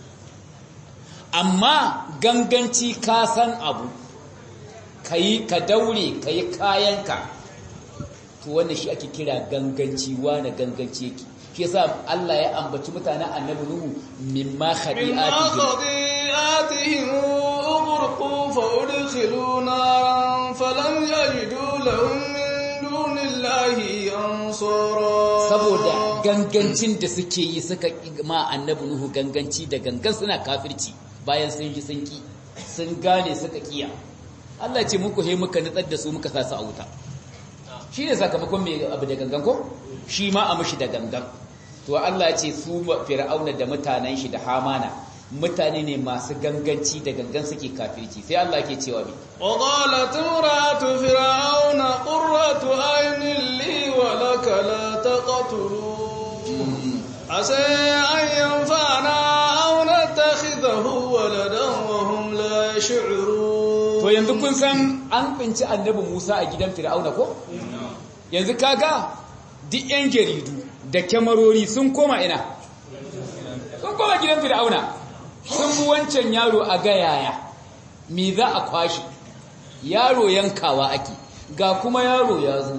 amma ganganci ka san abu kai ka daure kai kayanka to wannan shi ake kira ganganci wani ganganci yake shi yasa Allah ya ambaci mutanen annabi Nuhu mimma khadi'atihim ughriqu fa udkhilu naran falam yajidu lahum min dunillahi ansara saboda gangancin da suke yi suka ma annabi Nuhu ganganci da gangan suna kafirci bayan sun ji sun ki sun gane suka kiya Allah ce muku he muka nutsar da su muka sa su a wuta shi ne sakamakon mai abu da gangan ko shi ma a mushi da gangan to Allah ce su fir'auna da mutanen shi da hamana mutane ne masu ganganci da gangan suke kafirci sai Allah ke cewa mi wa qalat imratu fir'auna qurratu aynin li wa laka la taqtulu asa an yanfa'na aw natakhidahu waladan wa hum la yash'urun to yanzu kun san an tsinci annabi Musa a gidan fir'auna ko yanzu kaga duk yan jaridu da kyamarori sun koma ina sun koma gidan fir'auna sun bi wancan yaro a ga yaya me za a kwashi yaro yankawa ake ga kuma yaro ya zo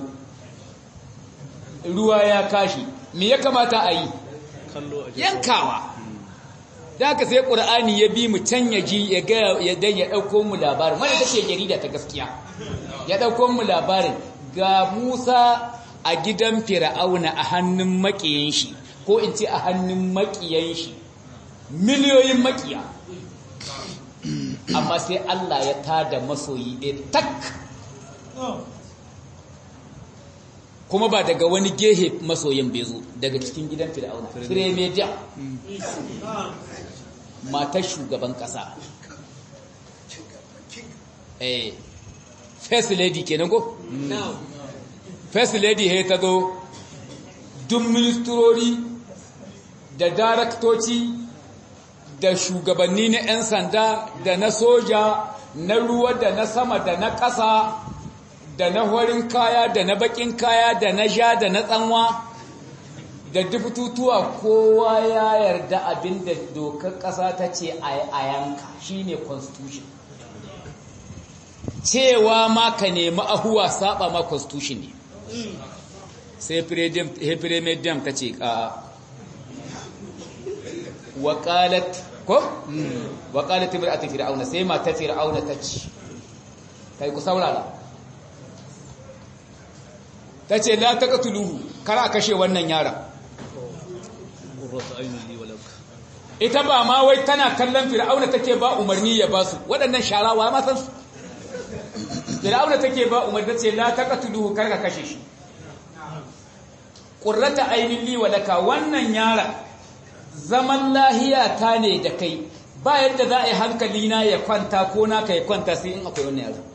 ruwa ya kashi me ya kamata a yi yankawa da haka sai ƙur'ani ya bi mu can ya ji ya ga ya dan ya ɗauko mu labarin wanda take jarida ta gaskiya ya ɗauko mu labarin ga Musa a gidan Fir'auna a hannun makiyan shi ko in ce a hannun makiyan shi miliyoyin makiya amma sai Allah ya tada masoyi ɗaya tak kuma ba daga wani gehe masoyin bezo daga cikin gidan fir'auna firemediya matar shugaban kasa eh first lady kenan ko first lady he ta zo duk ministrori da daraktoci da shugabanni na 'yan sanda da na soja na ruwa da na sama da na ƙasa da na horin kaya da na bakin kaya da na ja da na tsanwa da dubututuwa kowa ya yarda abin da dokar ƙasa ta ce a yanka shine constitution cewa ma ka nemi ahuwa saba ma constitution ne sai firemedium ta ce a wakalat ko? wakalat ta bir'a ta fir'auna sai ma ta fir'auna ta ce kai ku saurara ta ce la ta katuluhu kar a kashe wannan yara ita ba ma wai tana kallon fir'auna take ba umarni ya ba su waɗannan sharawa ma san su fir'auna take ba umarni ta ce la ta katuluhu kar ka kashe shi ƙurrata ainihin liwalaka wannan yara zaman lahiya ta ne da kai ba yadda za a yi hankali na ya kwanta ko naka ya kwanta sai in akwai wannan yara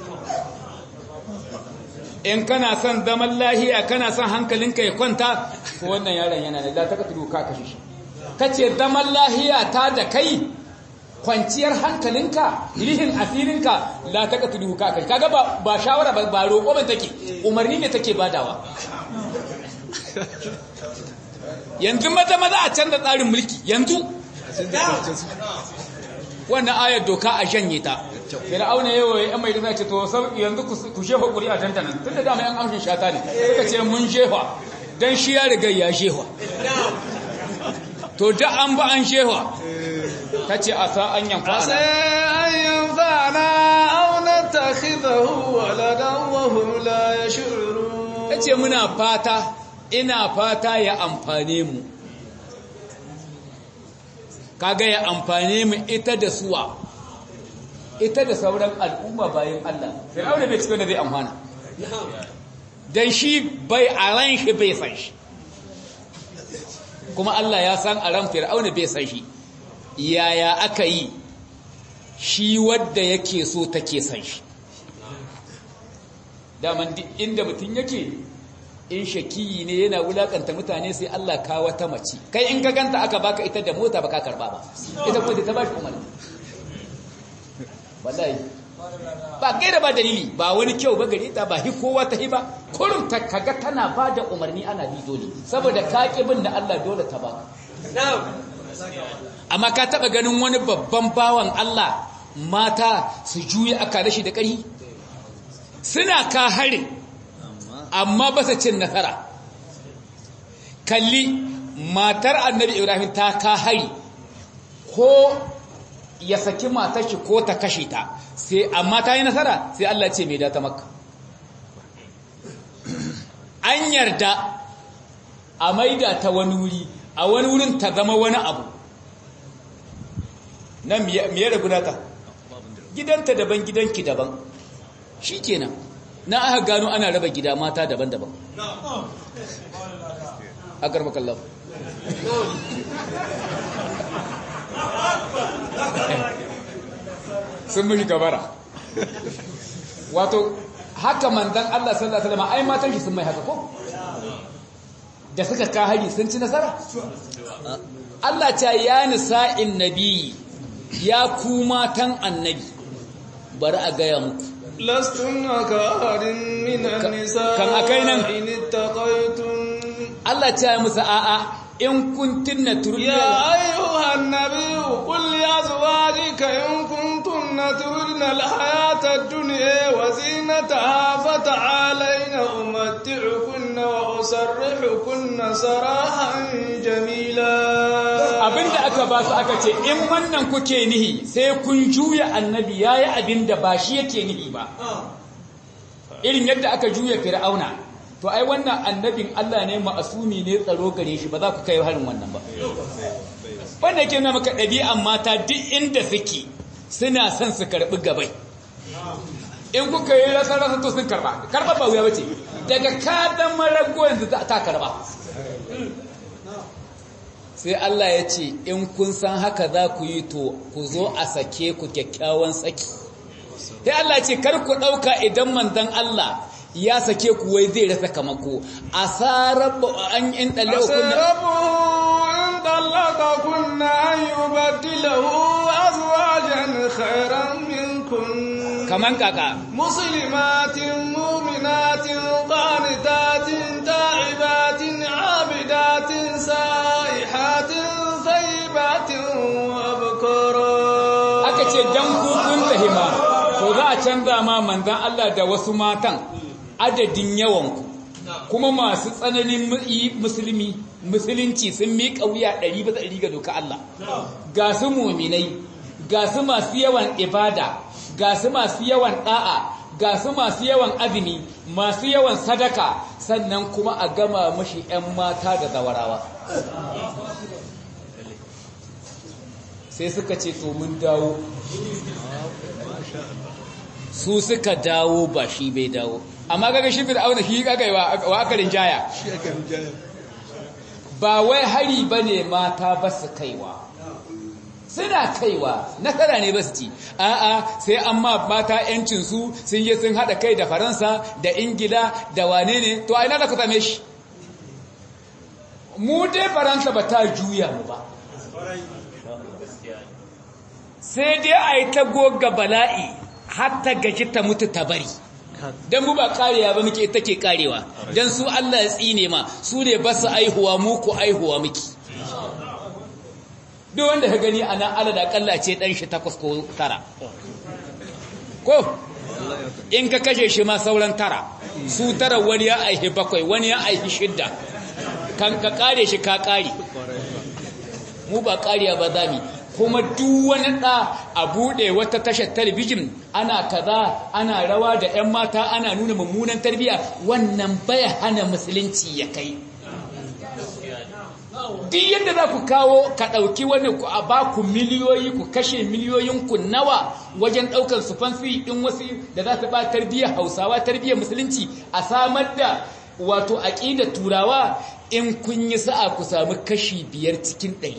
in kana son zaman lahiya kana son hankalinka ya kwanta ko wannan yaron yana da la ta katulu ka kashe shi kace zaman lahiya ta da kai kwanciyar hankalinka rihin asirinka la ta katulu ka kashe kaga ba ba shawara ba, ba roƙo ba take umarni ne take badawa yanzu maza maza a canza tsarin mulki yanzu wannan ayar doka a shanye ta fir'auna yawa ya mai da ce to yanzu ku shefa ƙuri'a tantanan tun da dama yan amshin shata ne suka ce mun shefa don shi ya riga ya shefa to da an ba an shefa ta ce a sa an yamfa عسى أن ينفعنا أو نتخذه ولدا وهم لا يشعرون ta ce muna fata ina fata ya amfane mu kaga ya amfane mu ita da suwa ita da sauran al'umma bayan Allah fir'auna bai cikin da zai amfana dan shi bai a ran shi bai san shi kuma Allah ya san a ran fir'auna bai san shi yaya aka yi shi wadda yake so take san shi daman duk inda mutum yake in shakiyi ne yana wulakanta mutane sai Allah ka wata mace kai in ka ganta aka baka ita da mota baka karba ba ita kuma ta bashi umarni wallahi ba gaira ba dalili ba wani kyau ba gare ta ba hi kowa ta hi ba kurum ta kaga tana ba da umarni ana bi dole saboda ka bin da Allah dole ta baka amma ka taba ganin wani babban bawan Allah mata su juya aka rashi da ƙarfi suna ka harin amma ba su cin nasara kalli matar annabi ibrahim ta ka hari ko ya saki matar shi ko ta kashe ta sai amma ta yi nasara sai Allah ce mai data maka an yarda a maida ta wani wuri a wani wurin ta zama wani abu nan miye da gudata gidanta daban gidanki daban shi kenan na aka gano ana raba gida mata daban-daban a karmakallahu sun mishi gabara wato haka manzan Allah sallallahu Alaihi wasallam ai matan shi sun mai haka ko da suka ka hari sun ci nasara Allah ta ya nisa'in nabi ya ku matan annabi bari a gaya muku لستن كأحد من النساء كان أكينا. إن اتقيتن Allah ta yi musu a'a in kuntunna turidna يا أيها النبي قل لأزواجك إن كنتن تردن الحياة الدنيا وزينتها فتعالين أمتعكن وأسرحكن سراحا جميلا abinda aka ba su aka ce in wannan kuke nihi sai kun juya annabi yayi abinda ba shi yake nihi ba irin yadda aka juya fir'auna to ai wannan annabin Allah ne ma'asumi ne tsaro gare shi ba za ku kai harin wannan ba wanda yake nuna maka ɗabi'an mata duk inda suke suna son su karɓi gabai in kuka yi rasa rasa to sun karɓa karɓa ba wuya bace daga kadan marago yanzu ta karɓa sai Allah ya ce in kun san haka za ku yi to ku zo a sake ku kyakkyawan saki sai Allah ce kar ku ɗauka idan manzon Allah ya sake ku wai zai rasa kamako asarar an in ɗalle kunna in ɗallaka kunna an yi badilahu azwajan khairan minkun kaman kaka muslimatin muminatin qanitatin ta'ibatin abidatin sa'ihatin thayyibatin wa abkara aka ce dan ku kun tahima to za a canza ma manzan Allah da wasu matan adadin yawanku kuma masu tsananin musulmi musulunci sun miƙa wuya ɗari bisa ɗari ga doka Allah ga su muminai ga su masu yawan ibada ga su masu yawan ɗa'a ga su masu yawan azumi masu yawan sadaka sannan kuma a gama mashi 'yan mata da zawarawa sai suka ce to mun dawo su suka dawo ba shi bai dawo amma kaga shi fir'auna shi kaga wa aka rinjaya ba wai hari bane mata ba su kaiwa suna kaiwa nasara ne ba su ci a'a sai amma mata yancin su sun je sun hada kai da faransa da ingila da wane ne to a ina da ku same shi mu dai faransa ba ta juya mu ba sai dai a yi ta goga bala'i har ta gaji ta mutu ta bari don mu ba karewa ba muke take karewa don su Allah ya tsine ma su ne ba su aihuwa mu ku aihuwa muke duk wanda ka gani a nan ala da kalla ce dan shi takwas ko tara ko in ka kashe shi ma sauran tara su tara wani ya aihi bakwai wani ya aihi shidda kan ka kare shi ka kare mu ba kariya ba zami kuma duk wani ɗa a buɗe wata tashar talabijin ana kaza ana rawa da 'yan mata ana nuna mummunan tarbiyya wannan baya hana musulunci ya kai duk yadda za ku kawo ka ɗauki wani ku a ba ku miliyoyi ku kashe miliyoyin ku nawa wajen ɗaukar su fansi ɗin wasu da za su ba tarbiyyar hausawa tarbiyyar musulunci a samar da wato aƙidar turawa in kun yi sa'a ku samu kashi biyar cikin ɗari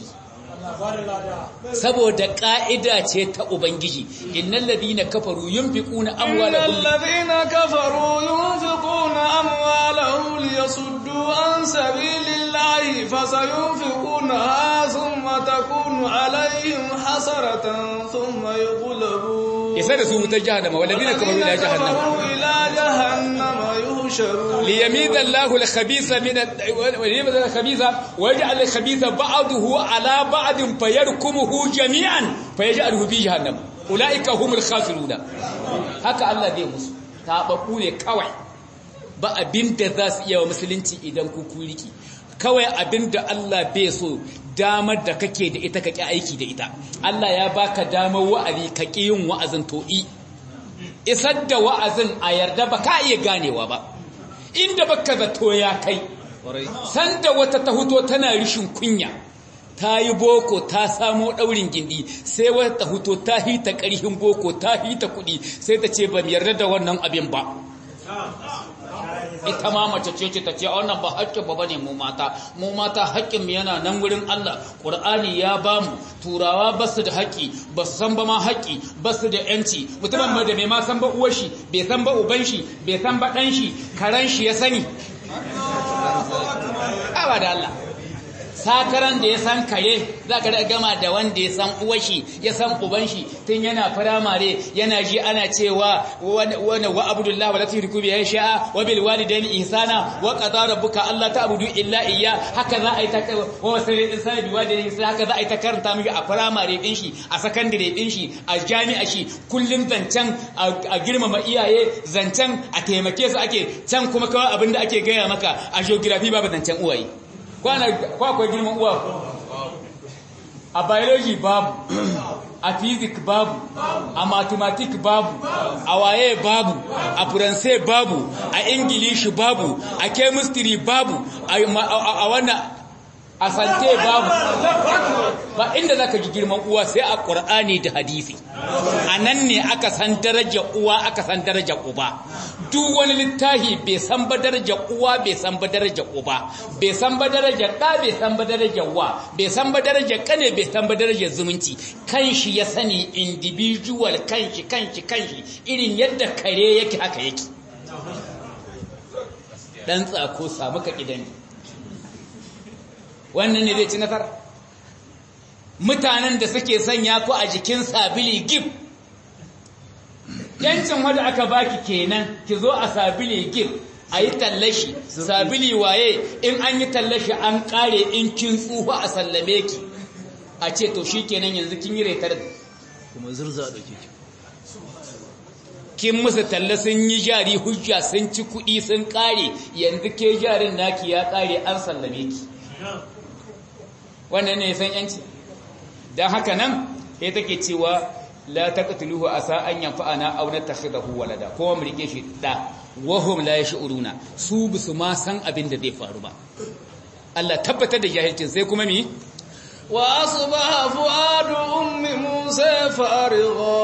saboda ƙa'ida ce ta Ubangiji, innan ladina kafaru yin fi ƙuna amwalahun Innan ladina kafaru yin fi ƙuna amwalahun ya suddu an sabi lillahi fasa yin fi ƙuna ha sun matakunu alayhim hasaratan sun mai gulabu. Isa da su wutar jahannama, waladina kafaru ila jahannama. ila jahannama yuhsharu. ليميز الله الخبيث من وليميز الخبيث ويجعل الخبيث بعضه على بعض فيركمه جميعا فيجعله في جهنم اولئك هم الخاسرون haka Allah zai musu tababbu ne kawai ba abinda za su iya wa musulunci idan ku kuriki kawai abinda Allah bai so damar da kake da ita kake aiki da ita Allah ya baka damar wa'azi ka yin wa'azin to'i isar da wa'azin a yarda ba ka iya ganewa ba inda baka zato ya kai sanda wata ta huto tana rishin kunya ta yi boko ta samo daurin gindi sai wata ta huto ta hita ƙarhin boko ta hita kuɗi sai ta ce ban yarda da wannan abin ba ita ma mace ce ce ta ce wannan ba haƙƙin ba bane mu mata mu mata haƙƙin mu yana nan wurin Allah Qur'ani ya ba mu turawa ba su da haƙƙi ba su san ba ma haƙƙi ba su da yanci mutumin ba da bai ma san ba uwar shi bai san ba uban shi bai san ba ɗan shi karan shi ya sani ba da Allah sakaran da ya san kare za ka gama da wanda ya san uwashi ya san uban shi tun yana firamare yana ji ana cewa wani wa abdullahi wa latin rikubi ya sha'a wa bil walidaini ihsana wa qada rabbuka alla ta'budu illa iyya haka za a yi ta wa wasai din sai bi walidaini ihsana haka za a yi ta karanta miki a firamare din shi a sakandare din shi a jami'a shi kullun zancen a girmama iyaye zancen a taimake su ake can kuma kawai abinda ake gaya maka a geography babu zancen uwaye ko akwai girman uwa a biology babu a physics babu a mathematics babu a waye babu a faransai babu a ingilishi babu a chemistry babu a wannan a sante babu ba inda zaka ji girman uwa sai a Qur'ani da hadisi anan ne aka san darajar uwa aka san darajar uba duk wani littafi bai san ba darajar uwa bai san ba darajar uba bai san ba darajar da bai san ba darajar wa bai san ba darajar kane bai san ba darajar zumunci kanshi ya sani individual kanshi kanshi kanshi irin yadda kare yake haka yake dan tsako samu ka kidani wannan ne zai ci nasara mutanen da suke sanya ku a jikin sabili gif yancin wanda aka baki kenan ki zo a sabili gif a yi tallashi sabili waye in an yi tallashi an kare in kin tsufa a sallame ki a ce to shi kenan yanzu kin yi retar kuma zurza da ke kin musu talla sun yi jari hujja sun ci kuɗi sun kare yanzu ke jarin naki ya kare an sallame ki wannan ne san yanci don haka nan ya take cewa la taqtuluhu asa an yanfa'ana aw natakhidahu walada ko mu rike shi da wahum la yash'uruna su bisu ma san abin da zai faru ba Allah tabbatar da jahilcin sai kuma mi wa asbaha fuadu ummi musa farigha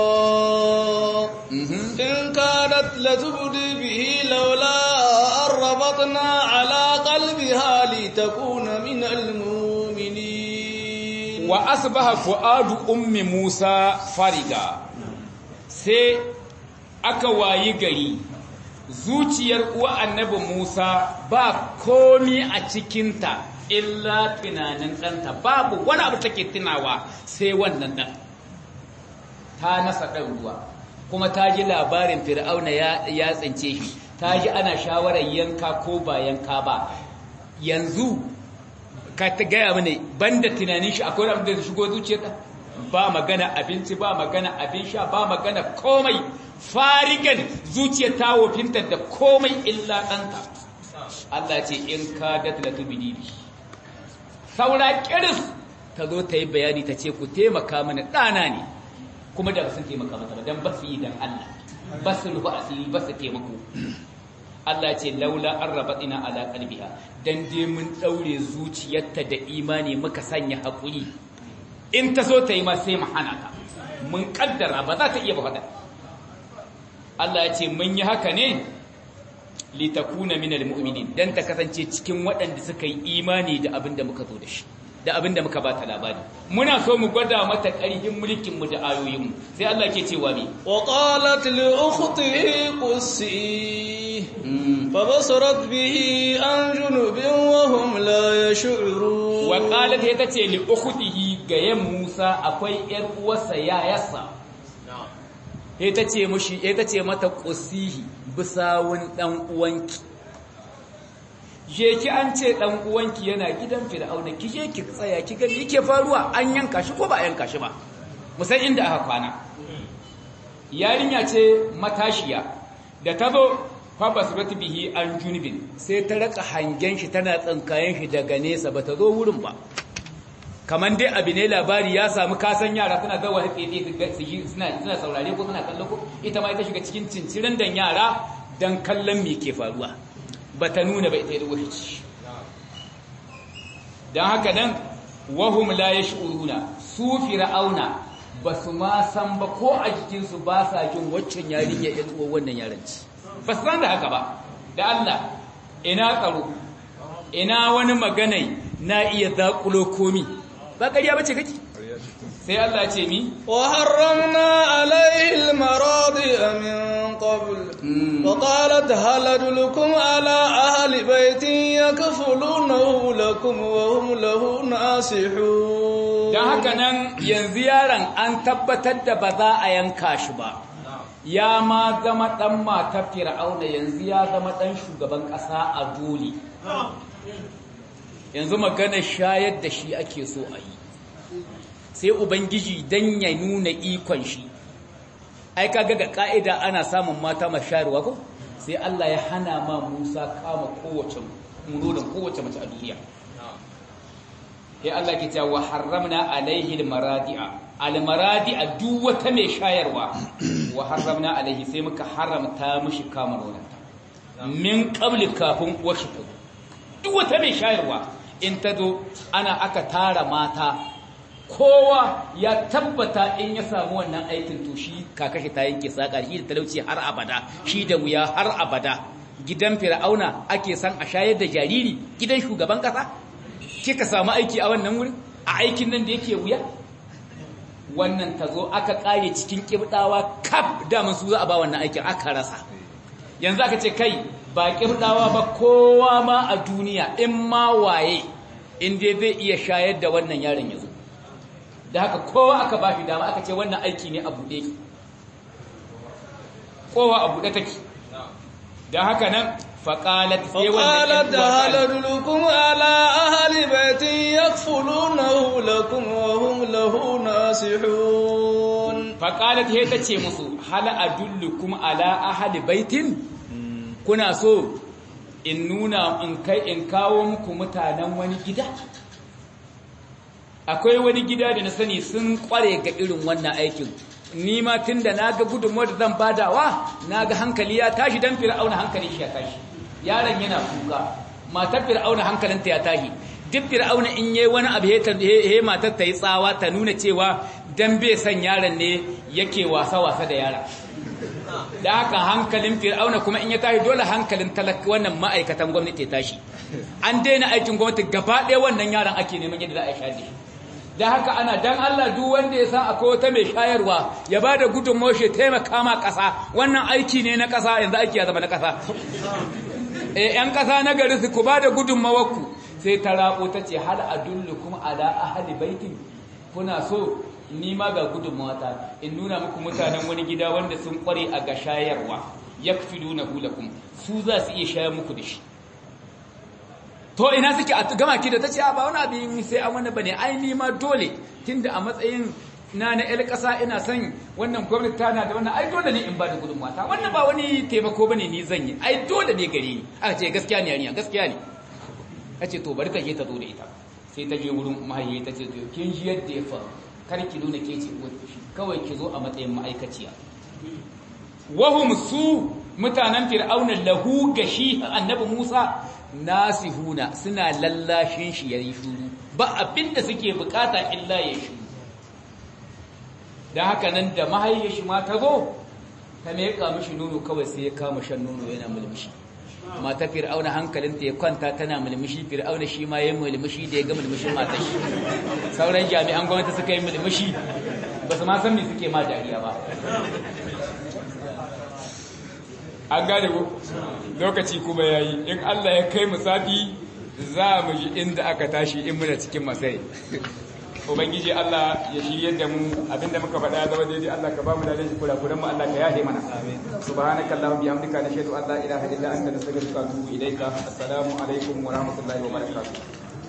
in kanat latubdi bihi laula arbatna ala qalbiha litakuna min almu'minin wa asbaha fuadu ummi Musa fariga sai aka wayi gari zuciyar uwa annabi Musa ba komi a cikinta illa tunanin ɗanta babu wani abu take tunawa sai wannan ɗan ta nasa ɗan ruwa kuma ta ji labarin fir'auna ya tsince shi ta ji ana shawarar yanka ko ba yanka ba yanzu ka ta gaya mini banda tunanin shi akwai abin da shigo zuciyarka ba magana abinci ba magana abin sha ba magana komai farigan zuciyar ta wofinta da komai illa ɗanta Allah ce in ka datla tubidi saura kiris ta zo ta yi bayani ta ce ku taimaka mana ɗana ne kuma da sun taimaka mata ba don ba su yi don Allah ba su rufa asiri ba su taimako Allah ce laula an rabatina ala qalbiha dan dai mun daure zuciyarta da imani muka sanya hakuri in ta so ta yi ma sai mu hana ta mun kaddara ba za ta iya ba fada Allah ya ce mun yi haka ne litakuna minal mu'minin dan ta kasance cikin waɗanda suka yi imani da abin da muka zo da shi da abin da muka ba ta labari muna so mu gwada mata ƙarfin mulkin mu da ayoyin mu sai Allah ke cewa me wa qalat li ukhtihi qussi fa basarat bihi an junubin wa hum la yash'urun wa qalat ita ce li ukhtihi ga yan Musa akwai yar uwarsa yayarsa ita ce mushi ita ce mata qussihi bisawun dan uwanki je ki an ce dan uwanki yana gidan fir'auna ki je ki tsaya ki ga yake faruwa an yanka shi ko ba a yanka shi ba musan inda aka kwana yarinya ce matashiya da ta zo fa basrat bihi an junubin sai ta raka hangen shi tana tsankayen shi daga nesa ba ta zo wurin ba kaman dai abu ne labari ya samu kasan yara suna zawa haƙeƙe suna suna saurare ko suna kallo ko ita ma ita shiga cikin cincirin dan yara dan kallon me ke faruwa ba ta nuna ba ita da wuce don haka nan wahum la ya shi'uruna su fir'auna ba su ma san ba ko a jikinsu ba sa jin waccan yarinya ya tsuwa wannan yaranci ba su san da haka ba da Allah ina tsaro ina wani maganai na iya zaƙulo komi ba ƙarya bace kake sai Allah ce mi wa harramna alaihi al-maradi min qabl وقالت هل أدلكم على أهل بيت يكفلونه لكم وهم له ناصحون don haka nan yanzu yaron an tabbatar da ba za a yanka shi ba ya ma zama ɗan matar fir'auna yanzu ya zama ɗan shugaban ƙasa a dole yanzu magana shayar da shi ake so a yi sai ubangiji don ya nuna ikon shi ai kaga ga ka'ida ana samun mata mashayarwa ko sai Allah ya hana ma Musa kama kowace munonin kowace mace a duniya sai Allah ke cewa harramna alaihi almaradi'a almaradi'a duk wata mai shayarwa wa harramna alaihi sai muka haramta mishi kama nonanta min qabli kafin washi duk wata mai shayarwa in ta zo ana aka tara mata kowa ya tabbata in ya samu wannan aikin to shi kakashi ta yanke saka shi da talauci har abada shi da wuya har abada gidan fir'auna ake san a shayar da jariri gidan shugaban kasa kika samu aiki a wannan wurin a aikin nan da yake wuya wannan tazo aka kare cikin kibdawa kaf da su za a ba wannan aikin aka rasa yanzu aka ce kai ba kibdawa ba kowa ma a duniya in ma waye in dai zai iya shayar da wannan yaron yazo da haka kowa aka ba shi dama aka ce wannan aiki ne a buɗe kowa a buɗe take da haka nan faƙalat sai wannan وقالت هل أدلكم على أهل بيت يكفلونه لكم وهم له ناصحون faƙalat sai ta ce musu hal adullukum ala ahli baitin kuna so in nuna in kai in kawo muku mutanen wani gida akwai wani gida da na sani sun kware ga irin wannan aikin ni ma tunda naga gudunmuwar da zan badawa naga hankali ya tashi dan fir'auna hankali shi ya tashi yaron yana kuka matar fir'auna hankalinta ya tashi duk fir'auna in yayi wani abu he matar ta yi tsawa ta nuna cewa dan bai san yaron ne yake wasa wasa da yaron da haka hankalin fir'auna kuma in ya tashi dole hankalin talaka wannan ma'aikatan gwamnati ya tashi an daina aikin gwamnati gaba ɗaya wannan yaron ake neman yadda za a shaɗe shi da haka ana dan Allah duk wanda ya san akwai wata mai shayarwa ya ba da gudunmawar shi taimaka ma ƙasa wannan aiki ne na ƙasa yanzu aiki ya zama na ƙasa eh yan ƙasa na gari su ku ba da gudunmawar ku sai ta rabo ta ce hal adullukum ala ahli baitin kuna so ni ma ga gudunmawata in nuna muku mutanen wani gida wanda sun kware a ga shayarwa yakfilunahu lakum su za su iya shayar muku da shi to ina suke a gama ki da ta ce ba wani abin sai an wani bane ai ni ma dole tunda a matsayin na na ƴar ƙasa ina son wannan gwamnati tana da wannan ai dole ne in ba da gudunmuwa ta wannan ba wani taimako bane ni zan yi ai dole ne gare ni aka ce gaskiya ne yarinya gaskiya ne ta ce to bari ta je ta zo da ita sai ta je wurin mahaifi ta ce kin ji yadda ya faru kar ki nuna ke ce kawai ki zo a matsayin ma'aikaciya wahum su mutanen fir'auna lahu gashi annabi Musa nasihuna suna lallashin shi yayi shuru ba abinda suke bukata illa ya shuru dan haka nan da mahaifiyar shi ma ta zo ta meka mishi nono kawai sai ya kama shan nono yana mulmushi mata fir'auna hankalinta ya kwanta tana mulmushi fir'auna shi ma yayin mulmushi da ya ga mulmushin matar shi sauran jami'an gwamnati suka yi mulmushi ba su ma san me suke ma dariya ba an gane ko lokaci kuma yayi in Allah ya kai mu sati za mu ji inda aka tashi in muna cikin masai ubangiji Allah ya shirye da mu abinda muka faɗa ya zama daidai Allah ka ba mu da laifi kurakuran mu Allah ka yahe mana subhanaka allahumma bihamdika nashhadu an la ilaha illa anta nastaghfiruka wa atubu ilaika assalamu alaikum wa rahmatullahi wa barakatuh